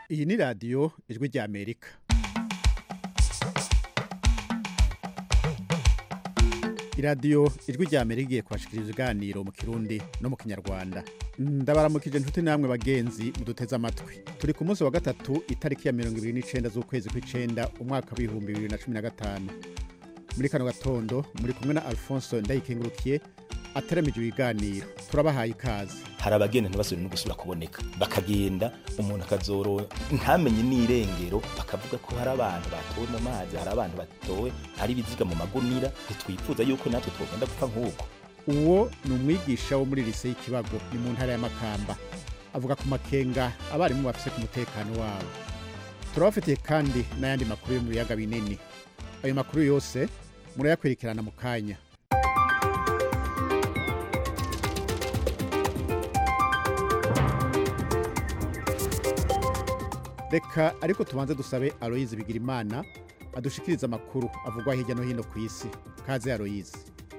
iyi ni radiyo ijwi ry'amerika iradiyo ijwi ry'amerika igiye kubashikiriza ibiganiro mu kirundi no mu kinyarwanda ndabaramukije inshuti namwe bagenzi muduteze amatwi turi ku munsi wa gatatu itariki ya mirongo ibiri n'icenda z'ukwezi kw'icenda umwaka w'ibihumbi bibiri na cumi na gatanu muri kano gatondo muri kumwe na alphonse ndayikengurukiye ateramije ibiganiro turabahaye ikaze hari abagenda ntibasubire no gusubira kuboneka bakagenda umuntu akazoro ntamenye n'irengero bakavuga ko hari abantu batowe mu mazi hari abantu batowe ari ibiziga mu magunira ntitwifuza yuko natwe twogenda gupfa nk'uko uwo ni umwigisha wo muri lise y'ikibago ni mu ntara y'amakamba avuga ku makenga abarimu bafise ku mutekano wabo turabafitiye kandi n'ayandi makuru yo mu biyaga binini ayo makuru yose murayakurikirana mu kanya reka ariko tubanze dusabe aloyizi bigirimana adushikiriza amakuru avugwa hirya no hino ku isi kaze aloyizi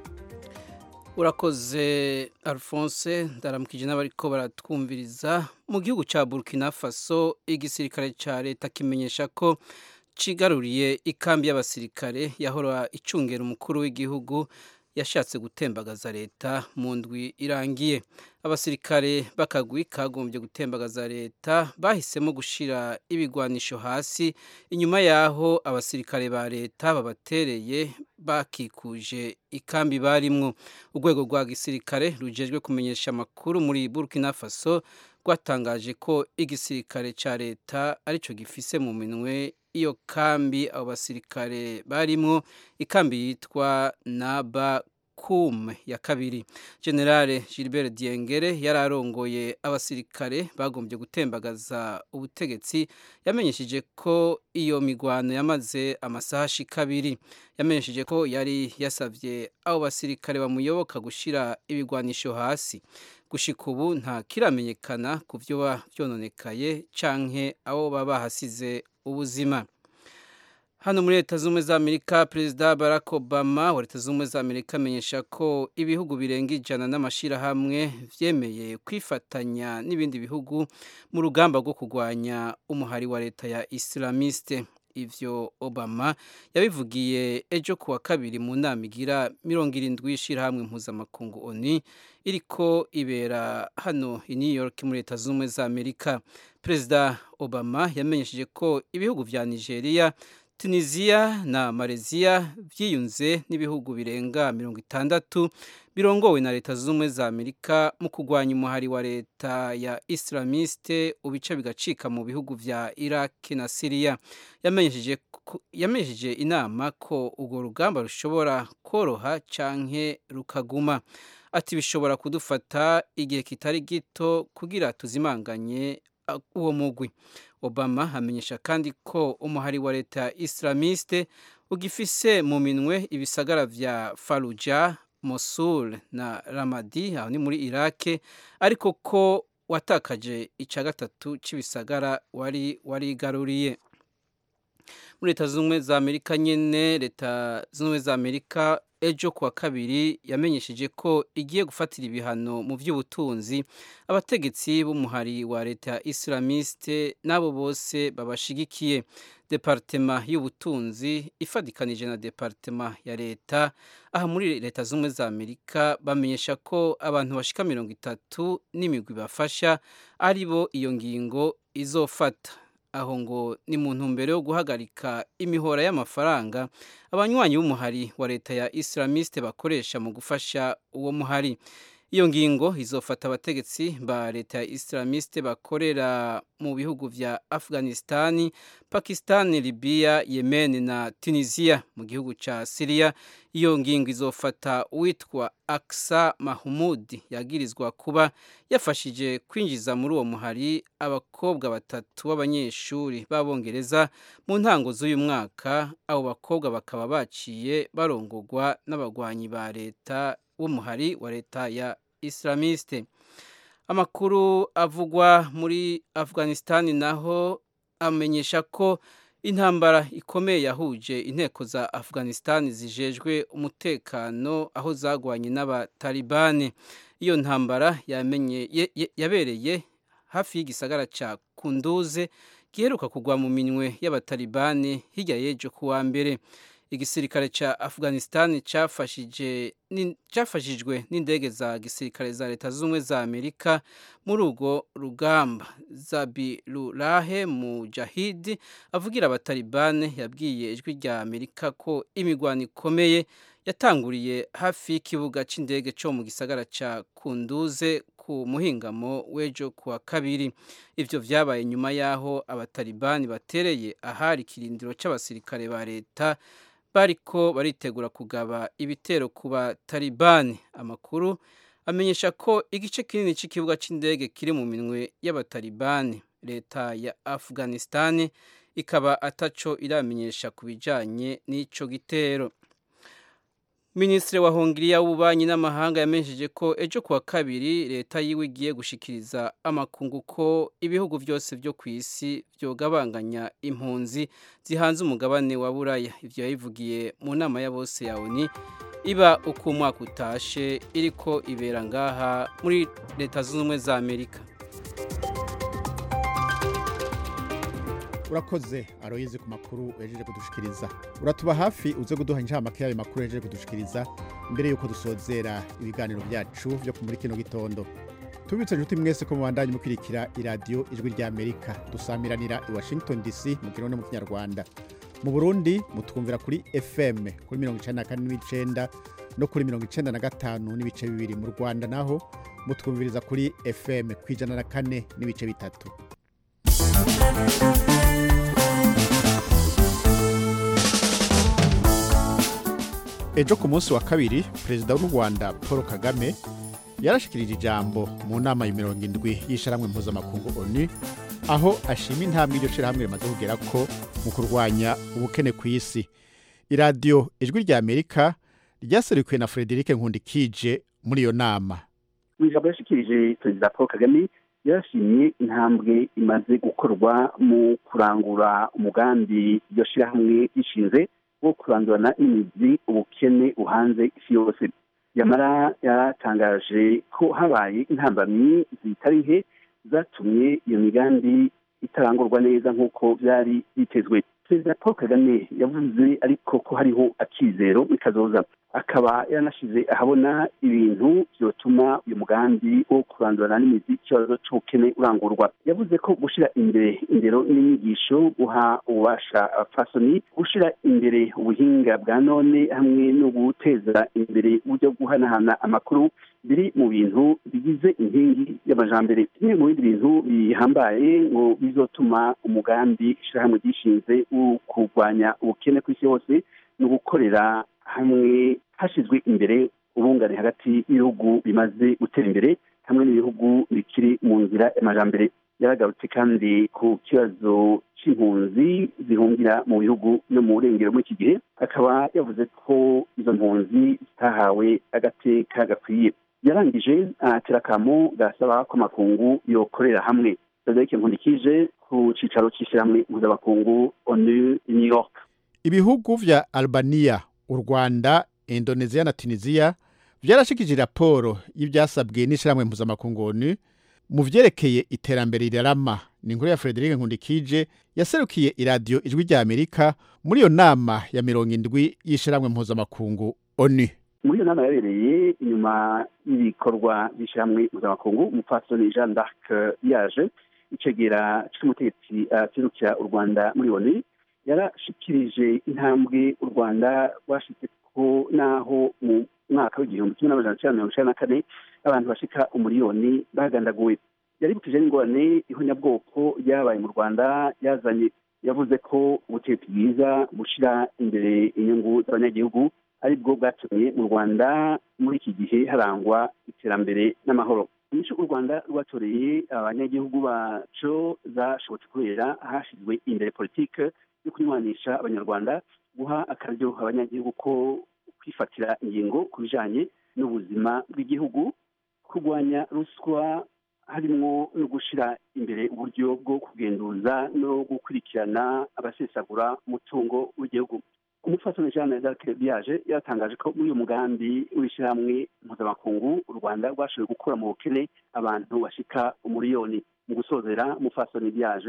urakoze alphonse ndaramukije n'abariko baratwumviriza mu gihugu cya burkina faso igisirikare cya leta kimenyesha ko cigaruriye ikambi y'abasirikare yahora icungera umukuru w'igihugu yashatse gutembagaza leta mu ndwi irangiye abasirikare bakagwi kagombye gutembagaza leta bahisemo gushira ibigwanisho hasi inyuma yaho abasirikare ba leta babatereye bakikuje ikambi barimwo urwego rwa gisirikare rujejwe kumenyesha amakuru muri Burkina Faso rwatangaje ko igisirikare ca leta arico gifise mu minwe iyo kambi abo basirikare barimwo ikambi yitwa naba kume ya kabiri generale gilbert diengere yari arongoye abasirikare bagombye gutembagaza ubutegetsi yamenyesheje ko iyo migwano yamaze amasaha ashika abiri yamenyesheje ko yari yasavye abo basirikare bamuyoboka gushira ibigwanisho hasi gushika ubu nta kiramenyekana ku vyo vyononekaye canke abo baba bahasize ubuzima hano muri leta z'ubumwe za amerika perezida barack obama wa leta z'ubumwe za amerika amenyesha ko ibihugu birenga ijana n'amashyirahamwe vyemeye kwifatanya n'ibindi bihugu mu rugamba rwo kurwanya umuhari wa leta ya islamiste ivyo obama yabivugiye ejo kuwa kabiri mu nama igira mirongo irindwi y'ishirahamwe mpuzamakungu oni iriko ibera hano i new york muri leta z'ubumwe za amerika perezida obama yamenyesheje ko ibihugu vya nigeria tunisiya na malaysia vyiyunze n'ibihugu birenga mirongo itandatu birongowe na leta z'ubumwe za amerika mu kurwanya umuhari wa leta ya islamiste ubice bigacika mu bihugu vya iraq na siriya yamenyesheje inama ko urwo rugamba rushobora koroha canke rukaguma ati bishobora kudufata igihe kitari gito kugira tuzimanganye uwo mugwi obama amenyesha kandi ko umuhari wa leta ya islamiste ugifise mu minwe ibisagara vya faruja mosul na ramadi aho ni muri irake ariko ko watakaje ica gatatu c'ibisagara wari warigaruriye muri leta z'ubumwe za amerika nyene leta z'ubumwe za amerika ejo kuwa kabiri yamenyesheje ko igiye gufatira ibihano mu by'ubutunzi abategetsi b'umuhari wa leta ya islamiste n'abo bose babashigikiye departema y'ubutunzi ifadikanije na departema ya leta aha muri leta z'ubumwe za amerika bamenyesha ko abantu bashika mirongo itatu n'imigwi bafasha ari bo iyo ngingo izofata aho ngo ni mu ntumbero yo guhagarika imihora y'amafaranga abanywanyi b'umuhari wa leta ya islamiste bakoresha mu gufasha uwo muhari iyo ngingo izofata abategetsi ba leta ya islamiste bakorera mu bihugu vya afghanistani pakistani libiya yemen na tunisia mu gihugu ca siriya iyo ngingo izofata uwitwa aksa mahmud yagirizwa kuba yafashije kwinjiza muri uwo muhari abakobwa batatu b'abanyeshuri b'abongereza mu ntango z'uyu mwaka abo bakobwa bakaba baciye barongogwa n'abagwanyi ba leta w'umuhari wa leta ya islamiste amakuru avugwa muri afghanistan naho amenyesha ko intambara ikomeye yahuje inteko za afghanistan zijejwe umutekano aho zagwanye n'abatalibani iyo ntambara yamenye yabereye hafi y'igisagara ca kunduze giheruka kugwa mu minwe y'abatalibani hirya y'ejo ku wa mbere igisirikare ca afghanistan cafashijwe n'indege za gisirikare za leta z'ubumwe za amerika muri urwo rugamba zabirurahe mujahidi avugira abatalibane yabwiye ijwi rya amerika ko imigwano ikomeye yatanguriye hafi y'ikibuga c'indege co mu gisagara ca kunduze ku muhingamo w'ejo ku wa kabiri ivyo vyabaye nyuma y'aho abatalibani batereye ahari ikirindiro c'abasirikare ba leta bariko baritegura kugaba ibitero ku batalibani amakuru amenyesha ko igice kinini cy'ikibuga cy'indege kiri mu minwe y'abatalibani leta ya afghanistan ikaba ataco iramenyesha ku bijanye n'ico gitero minisitiri wa hongiriya w'ububanyi n'amahanga yamenyesheje ko ejo kuwa kabiri leta yiwe igiye gushikiriza amakungu ko ibihugu byose byo ku isi byogabanganya impunzi zihanze umugabane wa buraya ibyo yabivugiye mu nama ya bose ya oni iba uko umwaka utashe iriko ibera ngaha muri leta zunze ubumwe za amerika urakoze aroyizi ku makuru uhejeje kudushikiriza uratuba hafi uze kuduha inshamake y'ayo makuru uhejeje kudushikiriza mbere y'uko dusozera ibiganiro byacu byo muri kino gitondo tubitse inshuti mwese ko mubandanye mukurikira iradiyo ijwi rya amerika dusamiranira i washington dc mu kirundi mu kinyarwanda mu burundi mutwumvira kuri fm kuri mirongo icenda na kane n'ibicenda no kuri mirongo icenda na gatanu n'ibice bibiri mu rwanda naho mutwumviriza kuri fm ku ijana na kane n'ibice bitatu ejo ku munsi wa kabiri perezida w'u rwanda paul kagame yarashikirije ijambo mu nama ya mirongo indwi y'isharamwe mpuzamakungu onu aho ashima intambwe iryo shirahamwe rimaze kugera ko mu kurwanya ubukene ku isi iradiyo ijwi rya amerika ryaserukiwe na frederic nkundikije muri iyo nama mu ijambo yashikirije perezida paul kagame yarashimye intambwe imaze gukorwa mu kurangura umugambi iryo shirahamwe rishinze wo kurandurana n'imizi ubukene buhanze isi yose yamara yaratangaje ko habaye intambamyi zitari nke zatumye iyo migambi itarangurwa neza nk'uko byari bitezwe perezida paul kagame yavuze ariko ko hariho akizero bikazoza akaba yaranashize ahabona ibintu byotuma uyu mugambi wo kurandurana n'imizi ikibazo c'ubukene urangurwa yavuze ko gushira imbere indero n'inyigisho guha ububasha abapfasoni gushira imbere ubuhinga bwa none hamwe no guteza imbere uburyo guhanahana amakuru biri mu bintu bigize inkingi y'amajambere bimwe mu bindi bintu bihambaye ngo bizotuma umugambi ishirahamwe ryishinze wo kurwanya ubukene ku isi yose ni ugukorera hamwe hashyizwe imbere ubungane hagati y'ibihugu bimaze gutera imbere hamwe n'ibihugu bikiri mu nzira y'amajambere yaragarutse kandi ku kibazo c'impunzi zihungira mu bihugu no mu burengero muri iki gihe akaba yavuze ko izo mpunzi zitahawe agateka gakwiye yarangije atera akamo gasaba ko amakungu yokorera hamwe frederic nkundikije ku cicaro c'ishyirahamwe mpuzamakungu onu new york ibihugu vya albania u rwanda indoneziya na tunisiya vyarashikije raporo y'ivyasabwe n'ishyirahamwe mpuzamakungu onu mu vyerekeye iterambere rirarama ni inkuru ya frederic nkundikije yaserukiye iradiyo ijwi rya amerika muri iyo nama ya mirongo indwi y'ishyirahamwe mpuzamakungu onu muri iyo nama yabereye inyuma y'ibikorwa by'ishyirahamwe mpuzamakungu umupfasoni jean d'arc yaje icegera c'umutegetsi aserukira u rwanda muri onu yarashikirije intambwe u rwanda rwashitse ko naho mu mwaka w'igihumbi kimwe n'amajana cenda mirongo icenda na kane abantu bashika umuriyoni bagandaguwe yaribukije n'ingorane ihonyabwoko ryabaye mu rwanda yazanye yavuze ko ubutegetsi bwiza bushira imbere inyungu z'abanyagihugu ari bwo bwatumye mu rwanda muri iki gihe harangwa iterambere n'amahoro inyishu u rwanda rwatoreye abanyagihugu baco zashobotse kubera hashyizwe imbere politike yo kunywanisha abanyarwanda guha akaryo abanyagihugu ko kwifatira ingingo ku bijanye n'ubuzima bw'igihugu kurwanya ruswa harimwo no gushira imbere uburyo bwo kugenduza no gukurikirana abasesagura umutungo w'igihugu umupfasoni jeanne d'arc biaje yatangaje ko muri uyu mugambi w'ishyirahamwe mpuzamakungu u rwanda rwashoboye gukura mu bukene abantu bashika umuriyoni mu gusozera umupfasoni biaje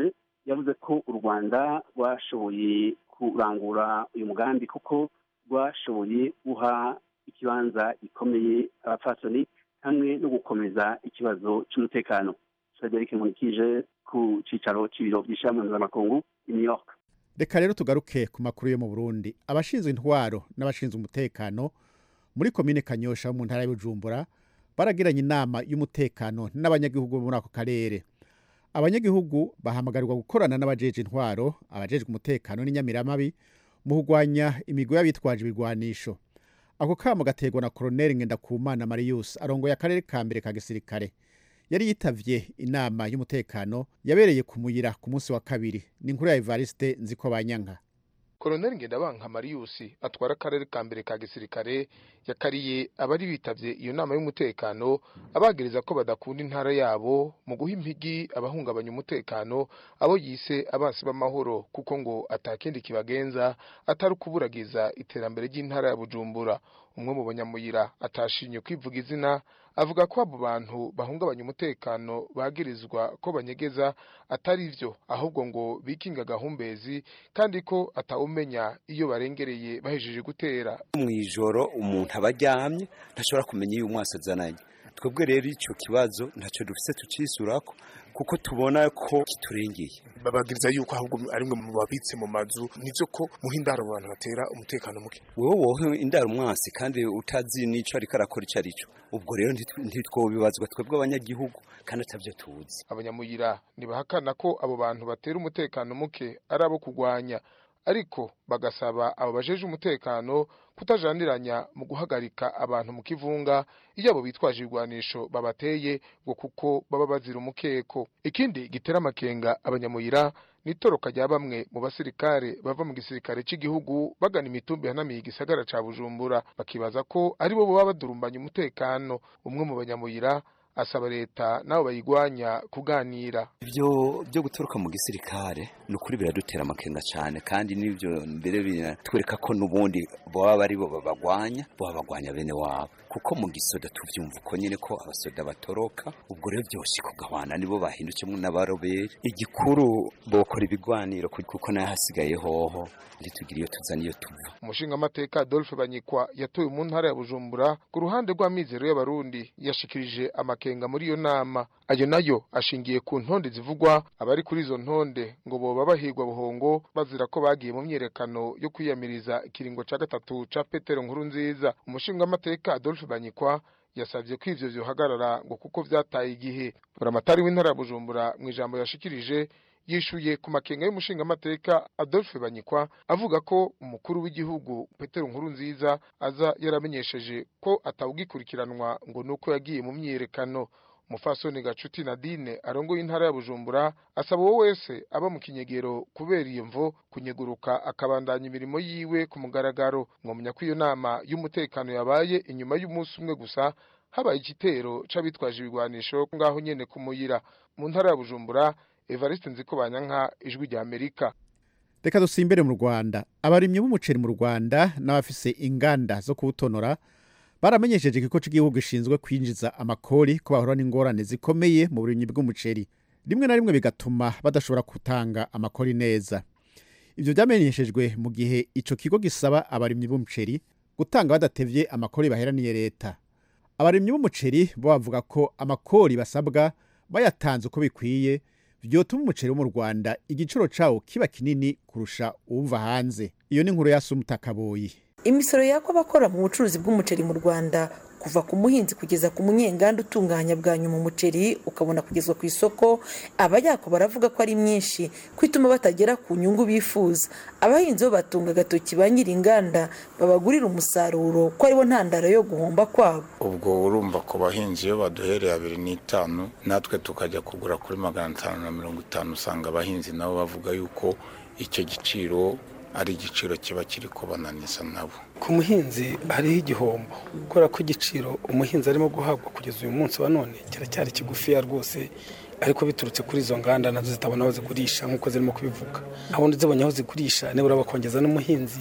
yavuze ko u rwanda rwashoboye kurangura uyu mugambi kuko rwashoboye guha ikibanza gikomeye abapfasoni hamwe no gukomeza ikibazo cy'umutekano frederic nkurikije ku cyicaro cy'ibiro by'ishami mpuzamakungu i new york reka rero tugaruke ku makuru yo mu burundi abashinzwe intwaro n'abashinzwe umutekano muri komine kanyosha mu ntara y'ubujumbura baragiranye inama y'umutekano n'abanyagihugu bo muri ako karere abanyagihugu bahamagarirwa gukorana n'abajeje intwaro abajejwe umutekano n'inyamiramabi mu kurwanya imigwi y'abitwaje ibirwanisho ako kamo gaterwa na koroneli ngendakumana marius arongoye akarere ka mbere ka gisirikare yari yitavye inama y'umutekano yabereye ku muyira ku munsi wa kabiri ni inkuru ya evariste nziko banyanka koroneli ngendabanka mariyusi atwara akarere ka mbere ka gisirikare yakariye abari bitavye iyo nama y'umutekano abagereza ko badakunda intara yabo mu guha impigi abahungabanya umutekano abo yise abansi b'amahoro kuko ngo atakindi kibagenza atari ukuburagiza iterambere ry'intara ya bujumbura umwe mu banyamuyira atashinye kwivuga izina avuga ko abo bantu bahungabanya umutekano bagirizwa ko banyegeza atari vyo ahubwo ngo bikinga gahumbezi kandi ko atawumenya iyo barengereye bahejeje gutera mw'ijoro umuntu aba aryamye ntashobora kumenya iyo umwasi azananye twebwe rero icyo kibazo ntacyo dufise tucisurako kuko tubona ko kiturengeye babagiriza yuko ahubwo ari mwe mu babitse mu mazu nivyo ko muha indaro abantu batera umutekano muke wewe wowe indaro umwasi kandi utazi n'ico ariko arakora ico arico ubwo rero ntitwobibazwa twebwe abanyagihugu kandi atavyo tuzi abanyamuyira ntibahakana ko abo bantu batera umutekano muke ari abo kugwanya ariko bagasaba abo bajeje umutekano kutajaniranya mu guhagarika abantu mu kivunga iyo abo bitwaje ibigwanisho babateye ngo kuko baba bazira umukeko ikindi gitera amakenga abanyamuyira nitoroka rya bamwe mu basirikare bava mu gisirikare cy'igihugu bagana imitumbi yanamiye igisagara ca bujumbura bakibaza ko ari bo baba badurumbanya umutekano umwe mu banyamuyira asaba leta nabo bayigwanya kuganira ibyo byo guturuka mu gisirikare ni ukuri biradutera amakenga cyane kandi n'ibyo mbere biratwereka ko n'ubundi baba ari bo babagwanya baba bagwanya bene wabo kuko mu gisoda tuvyumva uko nyene ko abasoda batoroka ubwo rero byose kugahwana nibo bahindukemo n'abaroberi igikuru bokora ibigwaniro kuko nayo hasigaye hoho ntitugire iyo tuza niyo tuva umushingamateka adolphe banyikwa yatowe mu ntara ya bujumbura ku ruhande rw'amizero y'abarundi yashikirije amakenga muri iyo nama ayo nayo ashingiye ku ntonde zivugwa abari kuri izo ntonde ngo boba bahigwa buhongo bazira ko bagiye mu myerekano yo kwiyamiriza ikiringo ca gatatu ca petero nkuru nziza umushingamateka adolphe banyikwa yasabye ko ivyo vyohagarara ngo kuko vyataye igihe buramatari w'intara ya bujumbura mu ijambo yashikirije yishuye ku makenga y'umushingamateka Adolphe Banyikwa avuga ko umukuru w'igihugu Petero Nkuru nziza aza yaramenyesheje ko atawugikurikiranwa ngo nuko yagiye mu myiyerekano Mufasoni Gacuti Nadine arongoye intara ya Bujumbura asaba uwo wese aba mu kinyegero kubera iyo mvo kunyeguruka akabandanya imirimo yiwe ku mugaragaro mwomenya ko iyo nama y'umutekano yabaye inyuma y'umunsi umwe gusa habaye igitero c'abitwaje ibigwanisho ngaho nyene ku muyira mu ntara ya Bujumbura Evariste Nzikobanyanka ijwi rya Amerika reka dusimbere mu rwanda abarimyi b'umuceri mu rwanda n'abafise inganda zo kuwutonora baramenyesheje ikigo cy'igihugu gishinzwe kwinjiza amakori ko bahura n'ingorane zikomeye mu burimyi bw'umuceri rimwe na rimwe bigatuma badashobora gutanga amakori neza ibyo byamenyeshejwe mu gihe ico kigo gisaba abarimyi b'umuceri gutanga badatevye amakori baheraniye leta abarimyi b'umuceri bo bavuga ko amakori basabwa bayatanze uko bikwiye vyotuma umuceri wo mu Rwanda igiciro cawo kiba kinini kurusha uwuva hanze iyo ni inkuru ya Sumutakaboyi imisoro yakwa abakora mu bucuruzi bw'umuceri mu Rwanda kuva ku muhinzi kugeza ku munyenganda utunganya bwa nyuma umuceri ukabona kugezwa ku isoko abayako baravuga ko ari myinshi ko ituma batagera ku nyungu bifuza abahinzi bo batunga agatoki ba nyir'inganda babagurira umusaruro ko aribo ntandaro yo guhomba kwabo ubwo urumva ku bahinzi iyo baduhereye abiri n'itanu natwe tukajya kugura kuri magana atanu na mirongo itanu usanga abahinzi nabo bavuga yuko icyo giciro ari igiciro kiba kiri kubananiza nabo ku muhinzi hariho igihombo kubera ko igiciro umuhinzi arimo guhabwa kugeza uyu munsi wa none kiracyari kigufiya rwose ariko biturutse kuri izo nganda nazo zitabona aho zigurisha nk'uko zirimo kubivuga abundi zibonye aho zigurisha nibura bakongeza n'umuhinzi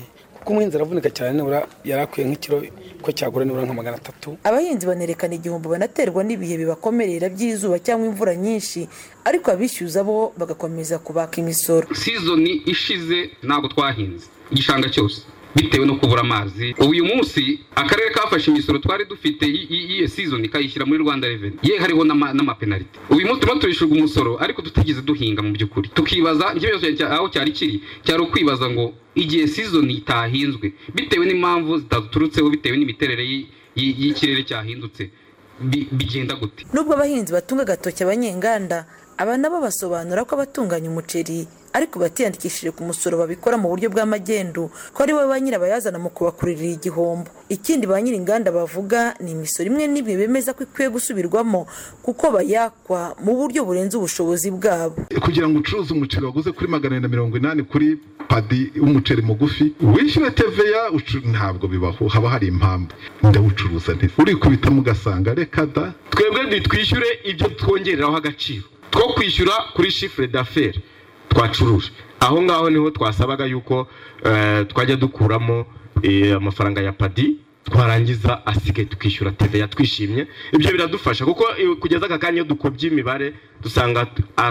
kuko umuhinzi aravunika cyane nibura yari akwiye nk'ikiro ko cyagura nibura nka magana atatu abahinzi banerekana igihombo banaterwa n'ibihe bibakomerera by'izuba cyangwa imvura nyinshi ariko abishyuza bo bagakomeza kubaka imisoro sizoni ishize ntabwo twahinze igishanga cyose bitewe no kubura amazi ubu uyu munsi akarere kafashe imisoro twari dufite y'iyo sizoni kayishyira muri rwanda reveni ye hariho n'amapenaliti uyu munsi turimo turishyurwa umusoro ariko tutigeze duhinga mu by'ukuri tukibaza ikibazo aho cyari kiri cyari ukwibaza ngo igihe sizoni itahinzwe bitewe n'impamvu zitaturutseho bitewe n'imiterere y'ikirere cyahindutse bigenda gute nubwo abahinzi batunga agatoki abanyenganda aba nabo basobanura ko abatunganya umuceri ariko batiyandikishije ku musoro babikora mu buryo bw'amagendu ko ari bo ba nyirabayazana mu kubakururira igihombo ikindi ba nyir'inganda bavuga ni imisoro imwe n'imwe bemeza ko ikwiye gusubirwamo kuko bayakwa mu buryo burenze ubushobozi bwabo kugira ngo ucuruze umuceri waguze kuri magana na mirongo inani kuri padi w'umuceri mugufi wishyure teveya ntabwo bibaho haba hari impamvu ndawucuruza neza urikubitamo ugasanga reka da twebwe ntitwishyure ibyo twongereraho agaciro two kwishyura kuri shifure d'affaires twacuruje aho ngaho niho twasabaga yuko twajya dukuramo amafaranga ya padi twarangiza asigaye tukishyura teveya twishimye ibyo biradufasha kuko kugeza aka kanya iyo dukubye imibare dusanga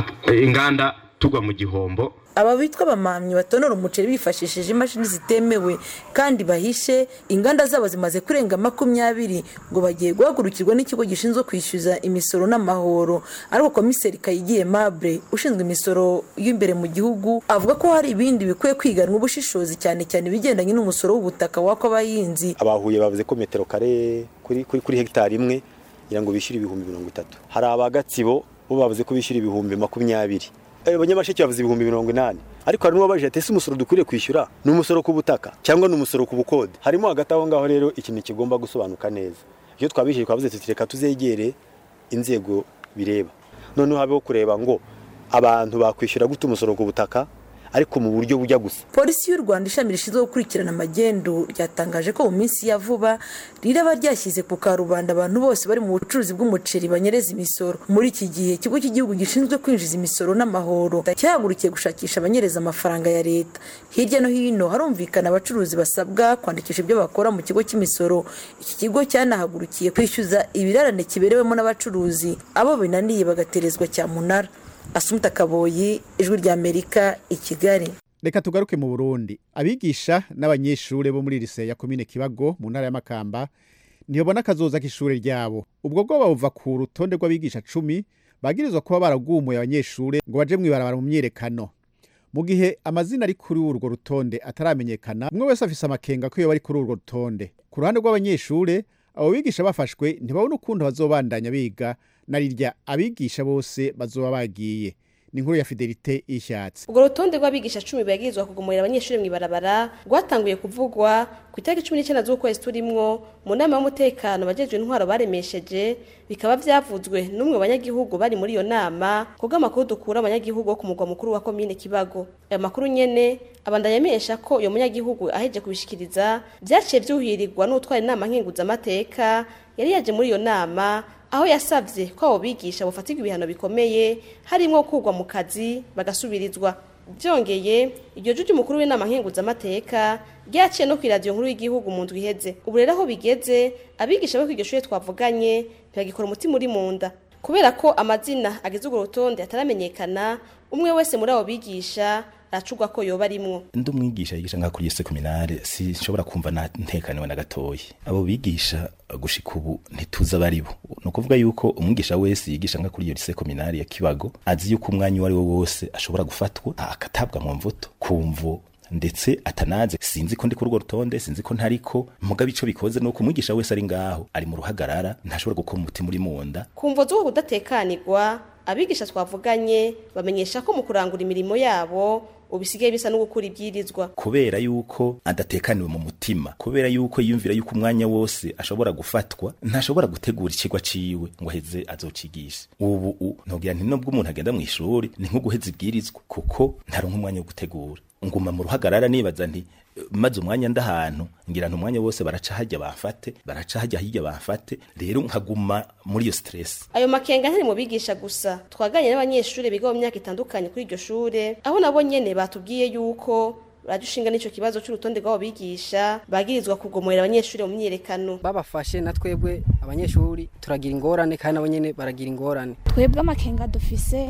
inganda tugwa mu gihombo aba bitwa abamamyi batonora umuceri bifashishije imashini zitemewe kandi bahishe inganda zabo zimaze kurenga makumyabiri ngo bagiye guhagurukirwa n'ikigo gishinzwe kwishyuza imisoro n'amahoro ariko komiseri kayigiye mabure ushinzwe imisoro y'imbere mu gihugu avuga ko hari ibindi bikwiye kwiganwa ubushishozi cyane cyane ibigendanye n'umusoro w'ubutaka w'ako abahinzi abahuye bavuze ko metero kare kuri kuri hegitari imwe kugira ngo bishyure ibihumbi mirongo itatu hari abagatsibo bo bavuze ko bishyura ibihumbi makumyabiri abanyamasheke bavuze ibihumbi mirongo inani ariko hari n'uwabajije ati ese umusoro dukwiriye kwishyura ni umusoro ku butaka cyangwa ni umusoro ku bukode harimo hagati aho ngaho rero ikintu kigomba gusobanuka neza iyo twabishyuye twavuze tuti reka tuzegere inzego bireba noneho habeho kureba ngo abantu bakwishyura gute umusoro ku butaka ariko mu buryo bujya gusa polisi y'u rwanda ishami rishinzwe gukurikirana amagendu ryatangaje ko mu minsi ya vuba riraba ryashyize ku karubanda abantu bose bari mu bucuruzi bw'umuceri banyereza imisoro muri iki gihe ikigo cy'igihugu gishinzwe kwinjiza imisoro n'amahoro cyahagurukiye gushakisha abanyereza amafaranga ya leta hirya no hino harumvikana abacuruzi basabwa kwandikisha ibyo bakora mu kigo cy'imisoro iki kigo cyanahagurukiye kwishyuza ibirarane kiberewemo n'abacuruzi abo binaniye bagaterezwa cyamunara asumuta kaboyi ijwi ry'amerika i kigali reka tugaruke mu burundi abigisha n'abanyeshuri bo muri lise ya komine kibago mu ntara y'amakamba ntibabona akazoza k'ishuri ryabo ubwo bwoba buva ku rutonde rw'abigisha cumi bagirizwa kuba baragumuye abanyeshuri ngo baje mwibarabara mu myiyerekano mu gihe amazina ari kuri urwo rutonde ataramenyekana umwe wese afise amakenga ko iyo bari kuri urwo rutonde ku ruhande rw'abanyeshuri abo bigisha bafashwe ntibabona ukuntu bazobandanya biga na rirya abigisha bose bazoba bagiye ni inkuru ya fidelite y'ishyatsi urwo rutonde rw'abigisha cumi bagirizwa kugumurira abanyeshuri mu ibarabara rwatanguye kuvugwa ku itariki cumi n'icyenda z'ukwezi turimwo mu nama y'umutekano bagejwe intwaro baremesheje bikaba byavuzwe n'umwe mu banyagihugu bari muri iyo nama kubwo amakuru dukura abanyagihugu wo ku mugwa mukuru wa komine kibago ayo makuru nyene abandanya amenyesha ko uyo munyagihugu aheje kubishikiriza byaciye byuhirirwa n'utwara inama nkenguzamateka yari yaje muri iyo nama aho yasabye ko abo bigisha bafatirwa ibihano bikomeye harimo kugwa mu kazi bagasubirizwa byongeye iryo jwi ry'umukuru w'inama nkenguzamateka ryaciye no ku iradiyo nkuru y'igihugu mu ndwi iheze ubu rero aho bigeze abigisha bo ku iryo shuri twavuganye ntibagikora umutima uri mu nda kubera ko amazina agize urwo rutonde ataramenyekana umwe wese muri abo bigisha aracugwa ko yoba arimwo ndi umwigisha yigisha nka kuri seminare sinshobora kumva na ntekaniwe na gatoya abo bigisha gushika ubu ntituzi abari bo ni ukuvuga yuko umwigisha wese yigisha nka kuri iyo lise kominari ya kibago azi yuko umwanya uwo ari wo wose ashobora gufatwa akatabwa mu mvuto kumvo ndetse atanaze sinzi ko ndi kuri urwo rutonde sinzi ko ntariko mugabe ico bikoze nuko umwigisha wese ari ngaho ari mu ruhagarara ntashobora gukora umutima uri mu nda kumvo z'uko kudatekanirwa abigisha twavuganye bamenyesha ko mu kurangura imirimo yabo ubisigaye bisa no gukura ibyirizwa kubera yuko adatekaniwe mu mutima kubera yuko yiyumvira yuko umwanya wose ashobora gufatwa ntashobora gutegura ikigwa ciwe ngo aheze azocigisha ubu ntugira nti nubwo umuntu agenda mu ishuri ni nko guheza ibwirizwa kuko ntaronka umwanya wo gutegura nguma mu ruhagarara nibaza nti maze umwanya ndahantu ngira nti umwanya wose baraca hajya bamfate baraca hajya hirya bamfate rero nkaguma muri iyo stress ayo makenga ntari mu bigisha gusa twaganye n'abanyeshuri biga mu myaka itandukanye kuri iryo shure aho nabo nyene batubwiye yuko baradushinga n'ico kibazo c'urutonde rw'abo bigisha bagirizwa kugomorera abanyeshuri mu myiyerekano babafashe na twebwe abanyeshuri turagira ingorane kandi nabo nyene baragira ingorane twebwe amakenga dufise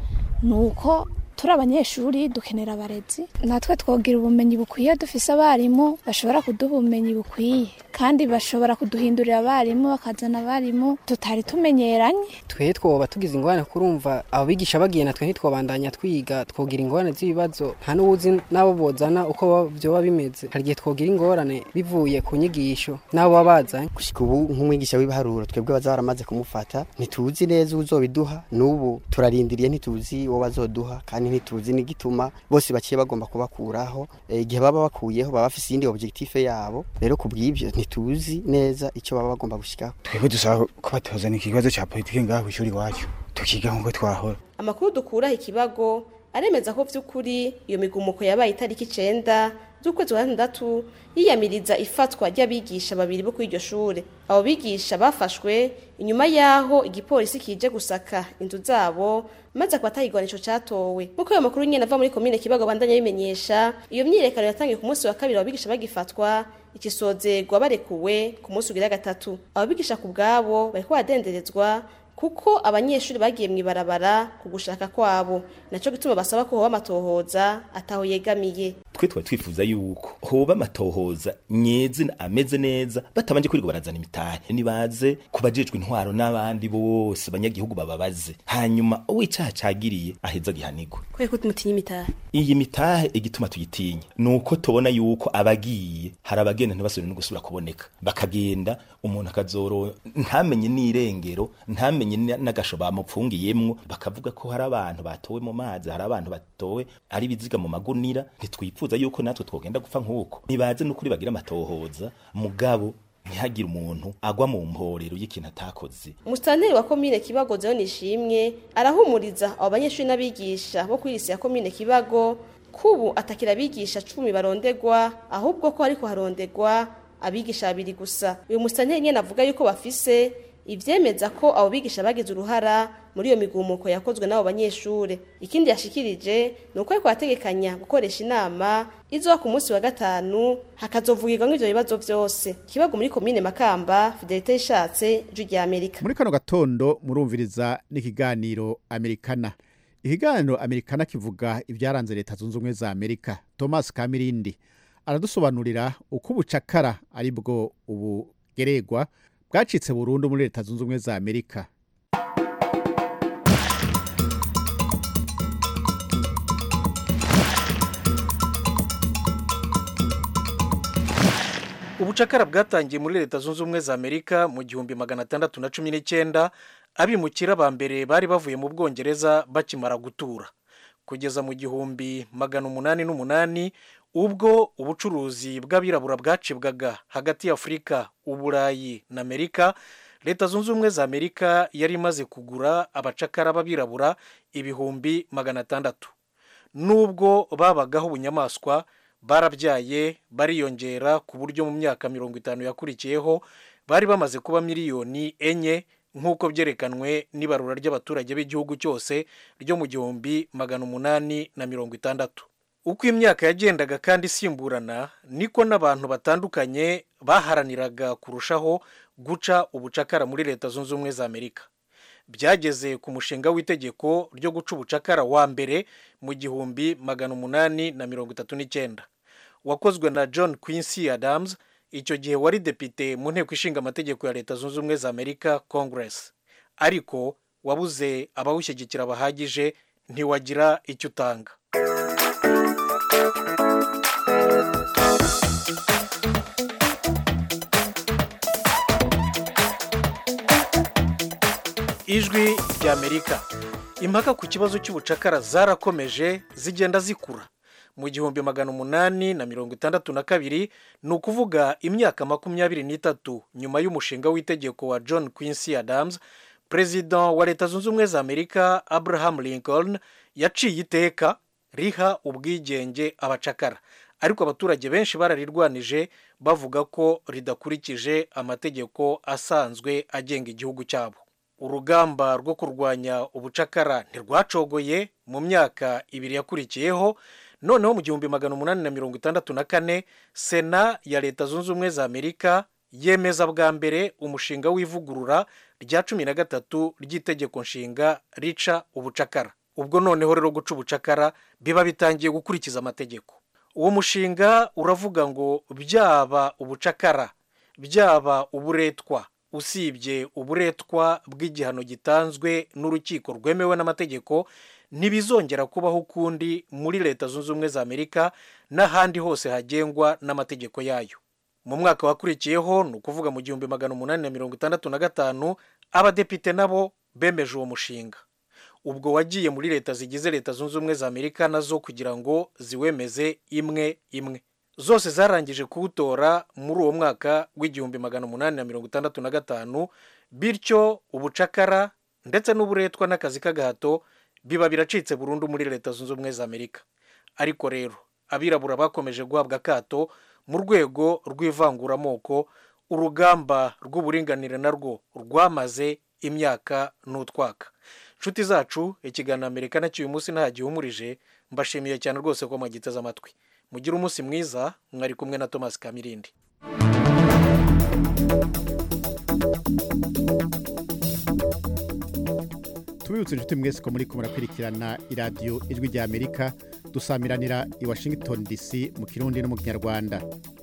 ni uko turi abanyeshuri dukenera abarezi natwe twogira ubumenyi bukwiye dufise abarimu bashobora kuduha ubumenyi bukwiye kandi bashobora kuduhindurira abarimu bakazana abarimu tutari tumenyeranye twe twoba tugize ingorane kurumva abo bigisha bagiye natwe ntitwobandanya twiga twogira ingorane z'ibibazo nta n'uwuzi n'abo bozana uko vyoba bimeze hari igihe twogira ingorane bivuye ku nyigisho n'abo baba bazanye gushika ubu nk'umwigisha w'ibiharuro twebwe baza baramaze kumufata ntituzi neza uzobiduha n'ubu turarindiriye ntituzi uwo bazoduha kandi ntituzi n'igituma bose baciye bagomba kubakuraho igihe baba bakuyeho baba bafise iyindi objectif yabo rero ku bw'ivyo ntituzi neza icyo baba bagomba gushikaho twebwe dusaba ko batuzana ikibazo cya politiki ngaho kw'ishuri iwacu tukiga nk'uko twahora amakuru dukuraho ikibago aremeza ko vy'ukuri iyo migumuko yabaye itariki icenda z'ukwezi kwa gatandatu yiyamiriza ifatwa ry'abigisha babiri bo kuri iryo shure abo bigisha bafashwe inyuma y'aho igipolisi kije gusaka inzu zabo maze akaba ico catowe nk'uko ayo makuru nyene ava muri komine kibago bandanya bimenyesha iyo myiyerekano yatangiye ku munsi wa kabiri ababigisha bagifatwa ikisozerwa barekuwe ku munsi ugira gatatu ababigisha ku bwabo bariko baradenderezwa kuko abanyeshuri bagiye mu ibarabara ku gushaka kwabo naco gituma basaba ko hoba amatohoza ataho yegamiye twe tuba twifuza yuko hoba amatohoza nyezina ameze neza batabanje kwirirwa barazana imitahe nibaze kubajejwe intwaro n'abandi bose banyagihugu bababaze hanyuma uwicaha cagiriye aheza gihanirwa kwe ko mutinya imitahe iyi mitahe igituma tuyitinya nuko tubona yuko abagiye hari abagenda ntibasubire no gusubira kuboneka bakagenda umuntu akazoro ntamenye n'irengero ntamenye n'agasho bamupfungiyemwo bakavuga ko hari abantu batowe mu mazi hari abantu batowe ari biziga mu magunira ntitwifuza yuko natwe twogenda gupfa nk'uko nibaze n'ukuri bagira amatohoza mugabo ntihagire umuntu agwa mu mporero y'ikintu atakoze umusitanteri wa komine kibago zeho nishimwe arahumuriza abo banyeshuri n'abigisha bo kuri isi ya komine kibago kubu atakira abigisha cumi barondegwa ahubwo ko ariko harondegwa abigisha babiri gusa uyu musitanteri nyene avuga yuko bafise ivyemeza ko abo bigisha bagize uruhara muri iyo migumuko yakozwe n'abo banyeshure ikindi yashikirije ni uko ariko ategekanya gukoresha inama izoba ku munsi wa gatanu hakazovugirwa nk'ivyo bibazo vyose kibago muri komine makamba fidelite yishatse ijwi rya amerika muri kano gatondo murumviriza n'ikiganiro amerikana ikiganiro amerikana kivuga ibyaranze leta zunze ubumwe za amerika thomas kamirindi aradusobanurira uko ubucakara ari bwo ubugeregwa bwacitse burundu muri leta zunze ubumwe za amerika ubucakara bwatangiye muri leta zunze ubumwe za amerika mu gihumbi magana atandatu na cumi n'icyenda abimukira ba mbere bari bavuye mu bwongereza bakimara gutura kugeza mu gihumbi magana umunani n'umunani ubwo ubucuruzi bw'abirabura bwacibwaga hagati ya afurika uburayi na amerika leta zunze ubumwe za amerika yari imaze kugura abacakara b'abirabura ibihumbi magana atandatu nubwo babagaho ubunyamaswa barabyaye bariyongera ku buryo mu myaka mirongo itanu yakurikiyeho bari bamaze kuba miliyoni enye nk'uko byerekanwe n'ibarura ry'abaturage b'igihugu cyose ryo mu gihumbi magana umunani na mirongo itandatu uko imyaka yagendaga kandi isimburana niko n'abantu batandukanye baharaniraga kurushaho guca ubucakara muri leta zunze ubumwe za amerika byageze ku mushinga w'itegeko ryo guca ubucakara wa mbere mu gihumbi magana umunani na mirongo itatu n'icyenda wakozwe na john quincy adams icyo gihe wari depite mu nteko ishinga amategeko ya leta zunze ubumwe za amerika congress ariko wabuze abawushyigikira bahagije ntiwagira icyo utanga ijwi ry'amerika impaka ku kibazo cy'ubucakara zarakomeje zigenda zikura mu gihumbi magana umunani na mirongo itandatu na kabiri ni ukuvuga imyaka makumyabiri n'itatu nyuma y'umushinga w'itegeko wa john quincy adams perezida wa leta zunze ubumwe za amerika abraham lincoln yaciye iteka riha ubwigenge abacakara ariko abaturage benshi bararirwanije bavuga ko ridakurikije amategeko asanzwe agenga igihugu cyabo urugamba rwo kurwanya ubucakara ntirwacogoye mu myaka ibiri yakurikiyeho noneho mu gihumbi magana umunani na mirongo itandatu na kane sena ya leta zunze ubumwe za amerika yemeza bwa mbere umushinga w'ivugurura rya cumi na gatatu ry'itegeko nshinga rica ubucakara ubwo noneho rero guca ubucakara biba bitangiye gukurikiza amategeko uwo mushinga uravuga ngo byaba ubucakara byaba uburetwa usibye uburetwa bw'igihano gitanzwe n'urukiko rwemewe n'amategeko ntibizongera kubaho ukundi muri leta zunze ubumwe za amerika n'ahandi hose hagengwa n'amategeko yayo mu mwaka wakurikiyeho ni ukuvuga mu gihumbi magana umunani na mirongo itandatu na gatanu abadepite nabo bemeje uwo mushinga ubwo wagiye muri leta zigize leta zunze ubumwe za amerika nazo kugira ngo ziwemeze imwe imwe zose zarangije kuwutora muri uwo mwaka w'igihumbi magana umunani na mirongo itandatu na gatanu bityo ubucakara ndetse n'uburetwa n'akazi k'agahato biba biracitse burundu muri leta zunze ubumwe za amerika ariko rero abirabura bakomeje guhabwa akato mu rwego rw'ivanguramoko urugamba rw'uburinganire narwo rwamaze imyaka n'utwaka inshuti zacu ikiganiro amerika nacyo uyu munsi nta gihumurije mbashimiye cyane rwose ko mwagiteze amatwi mugire umunsi mwiza mwari kumwe na thomas kamirindi tubibutse inshuti mwese ko muri kumara kwirikirana iradiyo ijwi rya amerika dusamiranira i washington dc mu kirundi no mu kinyarwanda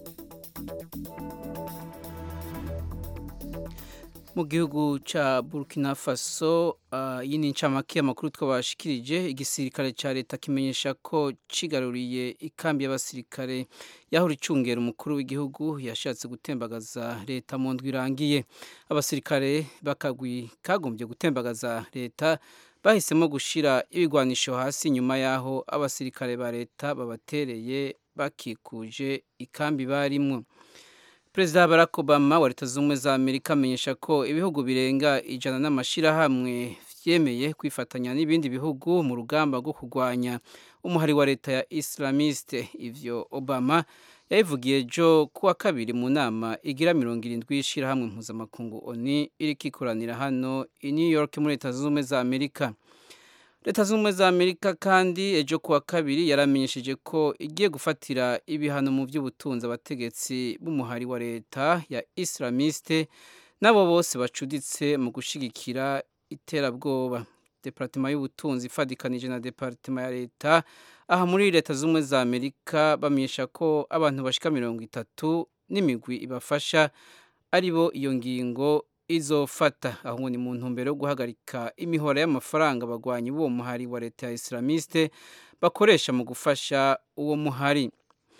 mu gihugu cya burkina faso iyi ni incamake y'amakuru twabashikirije igisirikare cya leta kimenyesha ko kigaruriye ikambi y'abasirikare yahora icungera umukuru w'igihugu yashatse gutembagaza leta mu ndwi irangiye abasirikare bakagwi kagombye gutembagaza leta bahisemo gushyira ibigwanisho hasi nyuma y'aho abasirikare ba leta babatereye bakikuje ikambi barimwo perezida barack obama wa leta zunze ubumwe za amerika amenyesha ko ibihugu birenga ijana n'amashyirahamwe byemeye kwifatanya n'ibindi bihugu mu rugamba rwo kurwanya umuhari wa leta ya islamiste ivyo obama yabivugiye ejo kuwa kabiri mu nama igira mirongo irindwi y'ishyirahamwe mpuzamakungu oni iriko ikoranira hano i new york muri leta zunze ubumwe za amerika leta zunze ubumwe za amerika kandi ejo kuwa kabiri yaramenyesheje ko igiye gufatira ibihano mu by'ubutunzi abategetsi b'umuhari wa leta ya islamiste nabo bose bacuditse mu gushyigikira iterabwoba departema y'ubutunzi ifadikanije na departema ya leta aha muri leta zunze ubumwe za amerika bamenyesha ko abantu bashika mirongo itatu n'imigwi ibafasha ari bo iyo ngingo izofata aho ni mu ntumbero yo guhagarika imihora y'amafaranga abagwanyi b'uwo muhari wa leta ya islamiste bakoresha mu gufasha uwo muhari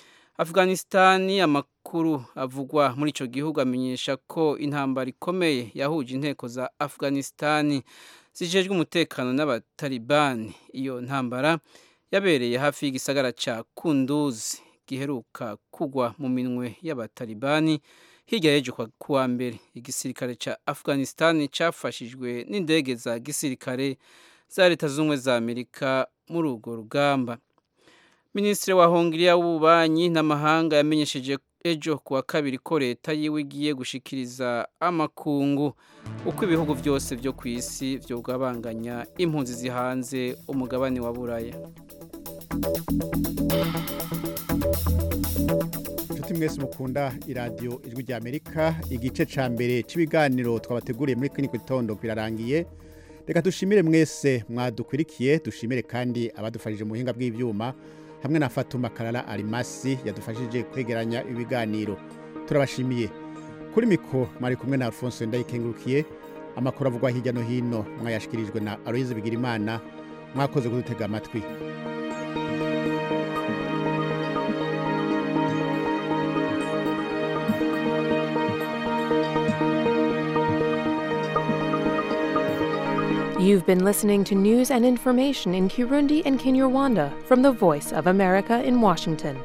afghanistani amakuru avugwa muri icyo gihugu amenyesha ko intambara ikomeye yahuje inteko za afghanistani zijejwe umutekano n'abatalibani iyo ntambara yabereye hafi y'igisagara cya kunduzi giheruka kugwa mu minwe y'abatalibani hirya y'ejo kuwa mbere igisirikare cya afghanistan cyafashijwe n'indege za gisirikare za leta zunze ubumwe za amerika muri urwo rugamba minisitiri wa hongiriya w'ububanyi n'amahanga yamenyesheje ejo kuwa kabiri ko leta yiwe igiye gushikiriza amakungu uko ibihugu byose byo ku isi byogabanganya impunzi zihanze umugabane wa buraya inshuti mwese mukunda iradiyo ijwi rya amerika igice cya mbere cy'ibiganiro twabateguriye muri kino gitondo birarangiye reka dushimire mwese mwadukurikiye dushimire kandi abadufashije mu buhinga bw'ibyuma hamwe na fatuma karara arimasi yadufashije kwegeranya ibiganiro turabashimiye kuri miko mwari kumwe na alphonse ndayikengurukiye amakuru avugwa hirya no hino mwayashyikirijwe na aloyize bigirimana mwakoze kudutega amatwi You've been listening to news and information in Kirundi and Kinyarwanda from the Voice of America in Washington.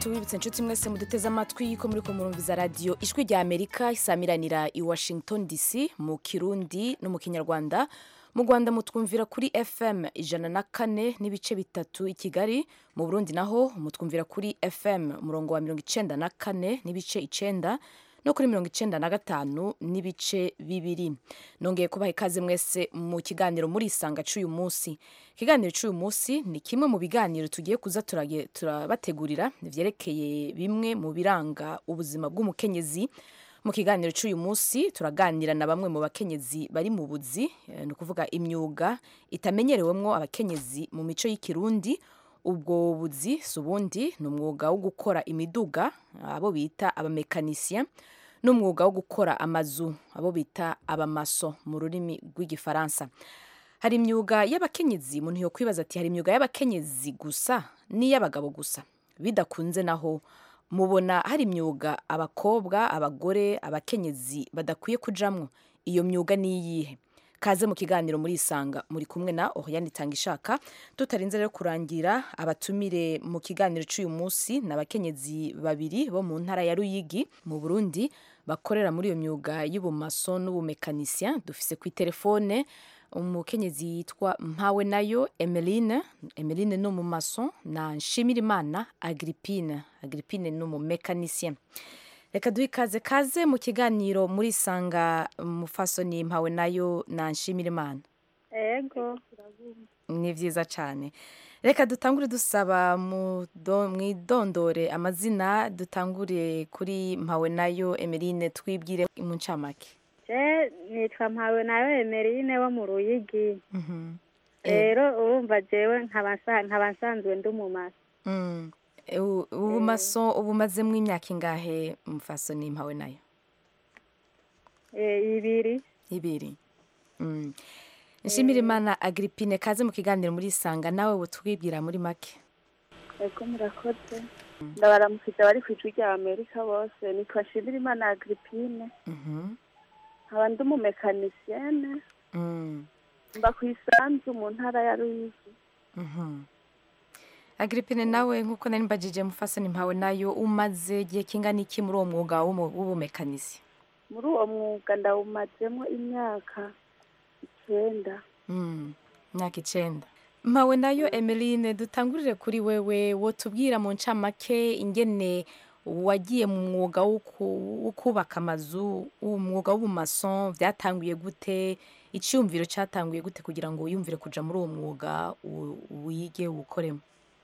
tubibutse inshuti mwese muduteze amatwi ko muri ko murumviza radiyo ijwi rya amerika isamiranira i washington dc mu kirundi no mu kinyarwanda mu rwanda mutwumvira kuri fm ijana na kane n'ibice bitatu i kigali mu burundi naho mutwumvira kuri fm umurongo wa mirongo icenda na kane n'ibice icenda no kuri mirongo icenda na gatanu n'ibice bibiri nongeye kubaha ikaze mwese mu kiganiro muri isanga c'uyu munsi ikiganiro c'uyu munsi ni kimwe mu biganiro tugiye kuza turage- turabategurira vyerekeye bimwe mu biranga ubuzima bw'umukenyezi mu kiganiro c'uyu munsi turaganira na bamwe mu bakenyezi bari mu buzi eh, ni ukuvuga imyuga itamenyerewemwo abakenyezi mu mico y'ikirundi ubwo buzi si ubundi ni umwuga wo gukora imiduga abo bita abamekanisien n'umwuga wo gukora amazu abo bita abamaso mu rurimi rw'igifaransa hari imyuga y'abakenyezi umuntu yo kwibaza ati hari imyuga y'abakenyezi gusa n'iy'abagabo gusa bidakunze naho mubona hari imyuga abakobwa abagore abakenyezi badakwiye kujamwo iyo myuga ni iyihe kaze mu kiganiro muri isanga muri kumwe na Oriane Tangishaka tutarinze rero kurangira abatumire mu kiganiro cy'uyu munsi n'abakenyezi babiri bo mu ntara ya Ruyigi mu Burundi bakorera muri iyo myuga y'ubumaso n'ubumekanisien dufise ku telefone umukenyezi yitwa mpawe nayo Emeline Emeline ni umumaso na Nshimirimana Agrippine Agrippine ni umumekanisien reka duhe ikaze kaze mu kiganiro muri sanga mufasoni mpawe nayo na Nshimirimana ego ni vyiza cyane reka dutangure dusaba mudo- mwidondore amazina dutangure kuri mpawe nayo Emeline twibwire mu ncamake je nitwa mpawe nawe emerine wo mu ruyigi Mhm. rero urumva jewe nkaba nsa- nkaba nsanzwe ndi umumasa Mm. E, u- ubumaso ubumazemo imyaka ingahe mufasoni mpawe nayo Eh, ibiri ibiri Mm. nshimira imana agrippine kaze mu kiganiro muri sanga nawe butwibwira muri make ego murakoze ndabaramukije abari ku ijwi rya amerika bose nitwa nshimira imana agripine Mhm. nkaba ndi umumekanisiyene Mm. mba ku isanzu mu ntara ya ruyigi Mhm. agrippine nawe nk'uko nari mbajije mufasoni mpawe nayo umaze igihe kingana iki muri uwo mwuga w'umu- w'ubumekanisi muri uwo mwuga ndawumazemo imyaka icyenda Mm, imyaka icenda mpawe nayo emeline dutangurire kuri wewe wotubwira mu ncamake ingene wagiye mu mwuga wo ku- wo kubaka amazu umwuga w'ubumason byatanguye gute icyumviro cyatanguye gute kugira ngo wiyumvire kuja muri uwo mwuga u- wige uwukoremo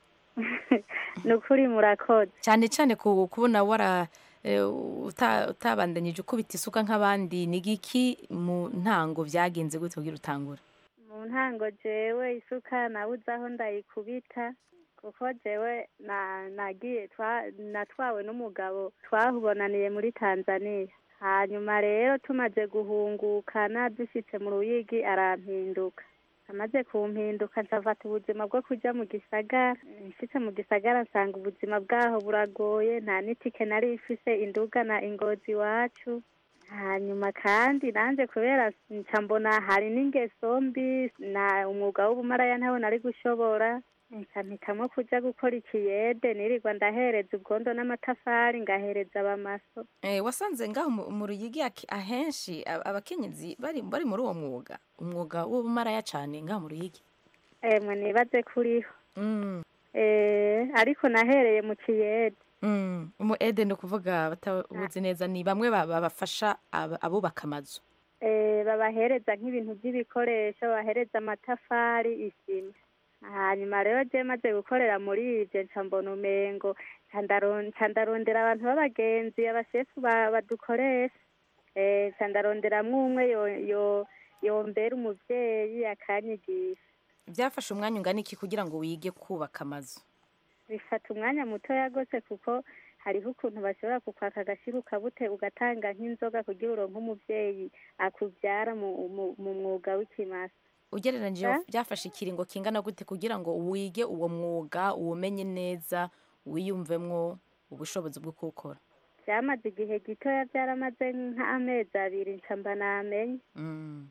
ni ukuri murakoze cyane cyane ku- kubona wara eh, uta- utabandanyije ukubita isuka nk'abandi ni giki mu ntango byagenze gute kugira utangure mu ntango jewe isuka nabuze aho ndayikubita kuko jewe na nagiye twa- natwawe n'umugabo twahubonaniye muri tanzania hanyuma rero tumaze guhungukana dushitse mu ruyigi arampinduka amaze kumpinduka ncafata ubuzima bwo kuja mu gisagara nshitse mu gisagara nsanga ubuzima bwaho buragoye nta n'itike nari ifise indugana ingozi iwacu hanyuma kandi nanjye kubera nca mbona hari n'ingeso mbi na umwuga w'ubumaraya ntawe nari gushobora nca mpitamo kuja gukora ikiyede nirirwa ndahereza ubwondo n'amatafari ngahereza abamaso Eh, wasanze ngaho mu- mu ruyigi aki- ahenshi ab- abakenyezi bari bari muri uwo mwuga umwuga w'ubumaraya cyane ngaho mu ruyigi emwe nibaze kuriho Mm, eh ariko nahereye mu kiyede mm. umu ede ni ukuvuga batabuzi neza ni bamwe ba- babafasha ab- abubaka amazu eh babahereza nk'ibintu by'ibikoresho bahereza amatafari isima hanyuma rero je maze gukorera muri ivyo nca mbona umengo nca ndaron- nca ndarondera abantu b'abagenzi abashefu ba- badukoresha eh nca ndaronderamwo umwe yo- yo- yombera umuvyeyi akanyigisha byafashe umwanya ungana iki kugira ngo wige kubaka amazu bifata umwanya mutoya gose kuko hariho ukuntu bashobora kukwaka agashiru kabute ugatanga nk'inzoga kugira uronke umuvyeyi akuvyara mu, mu, mu mwuga w'ikimasa ugereranyije Eh? byafashe ikiringo kingana gute kugira ngo wige uwo mwuga uwumenye neza wiyumvemwo ubushobozi bwo kuwukora byamaze igihe gitoya byaramaze nk'amezi abiri nca mba namenye Mm.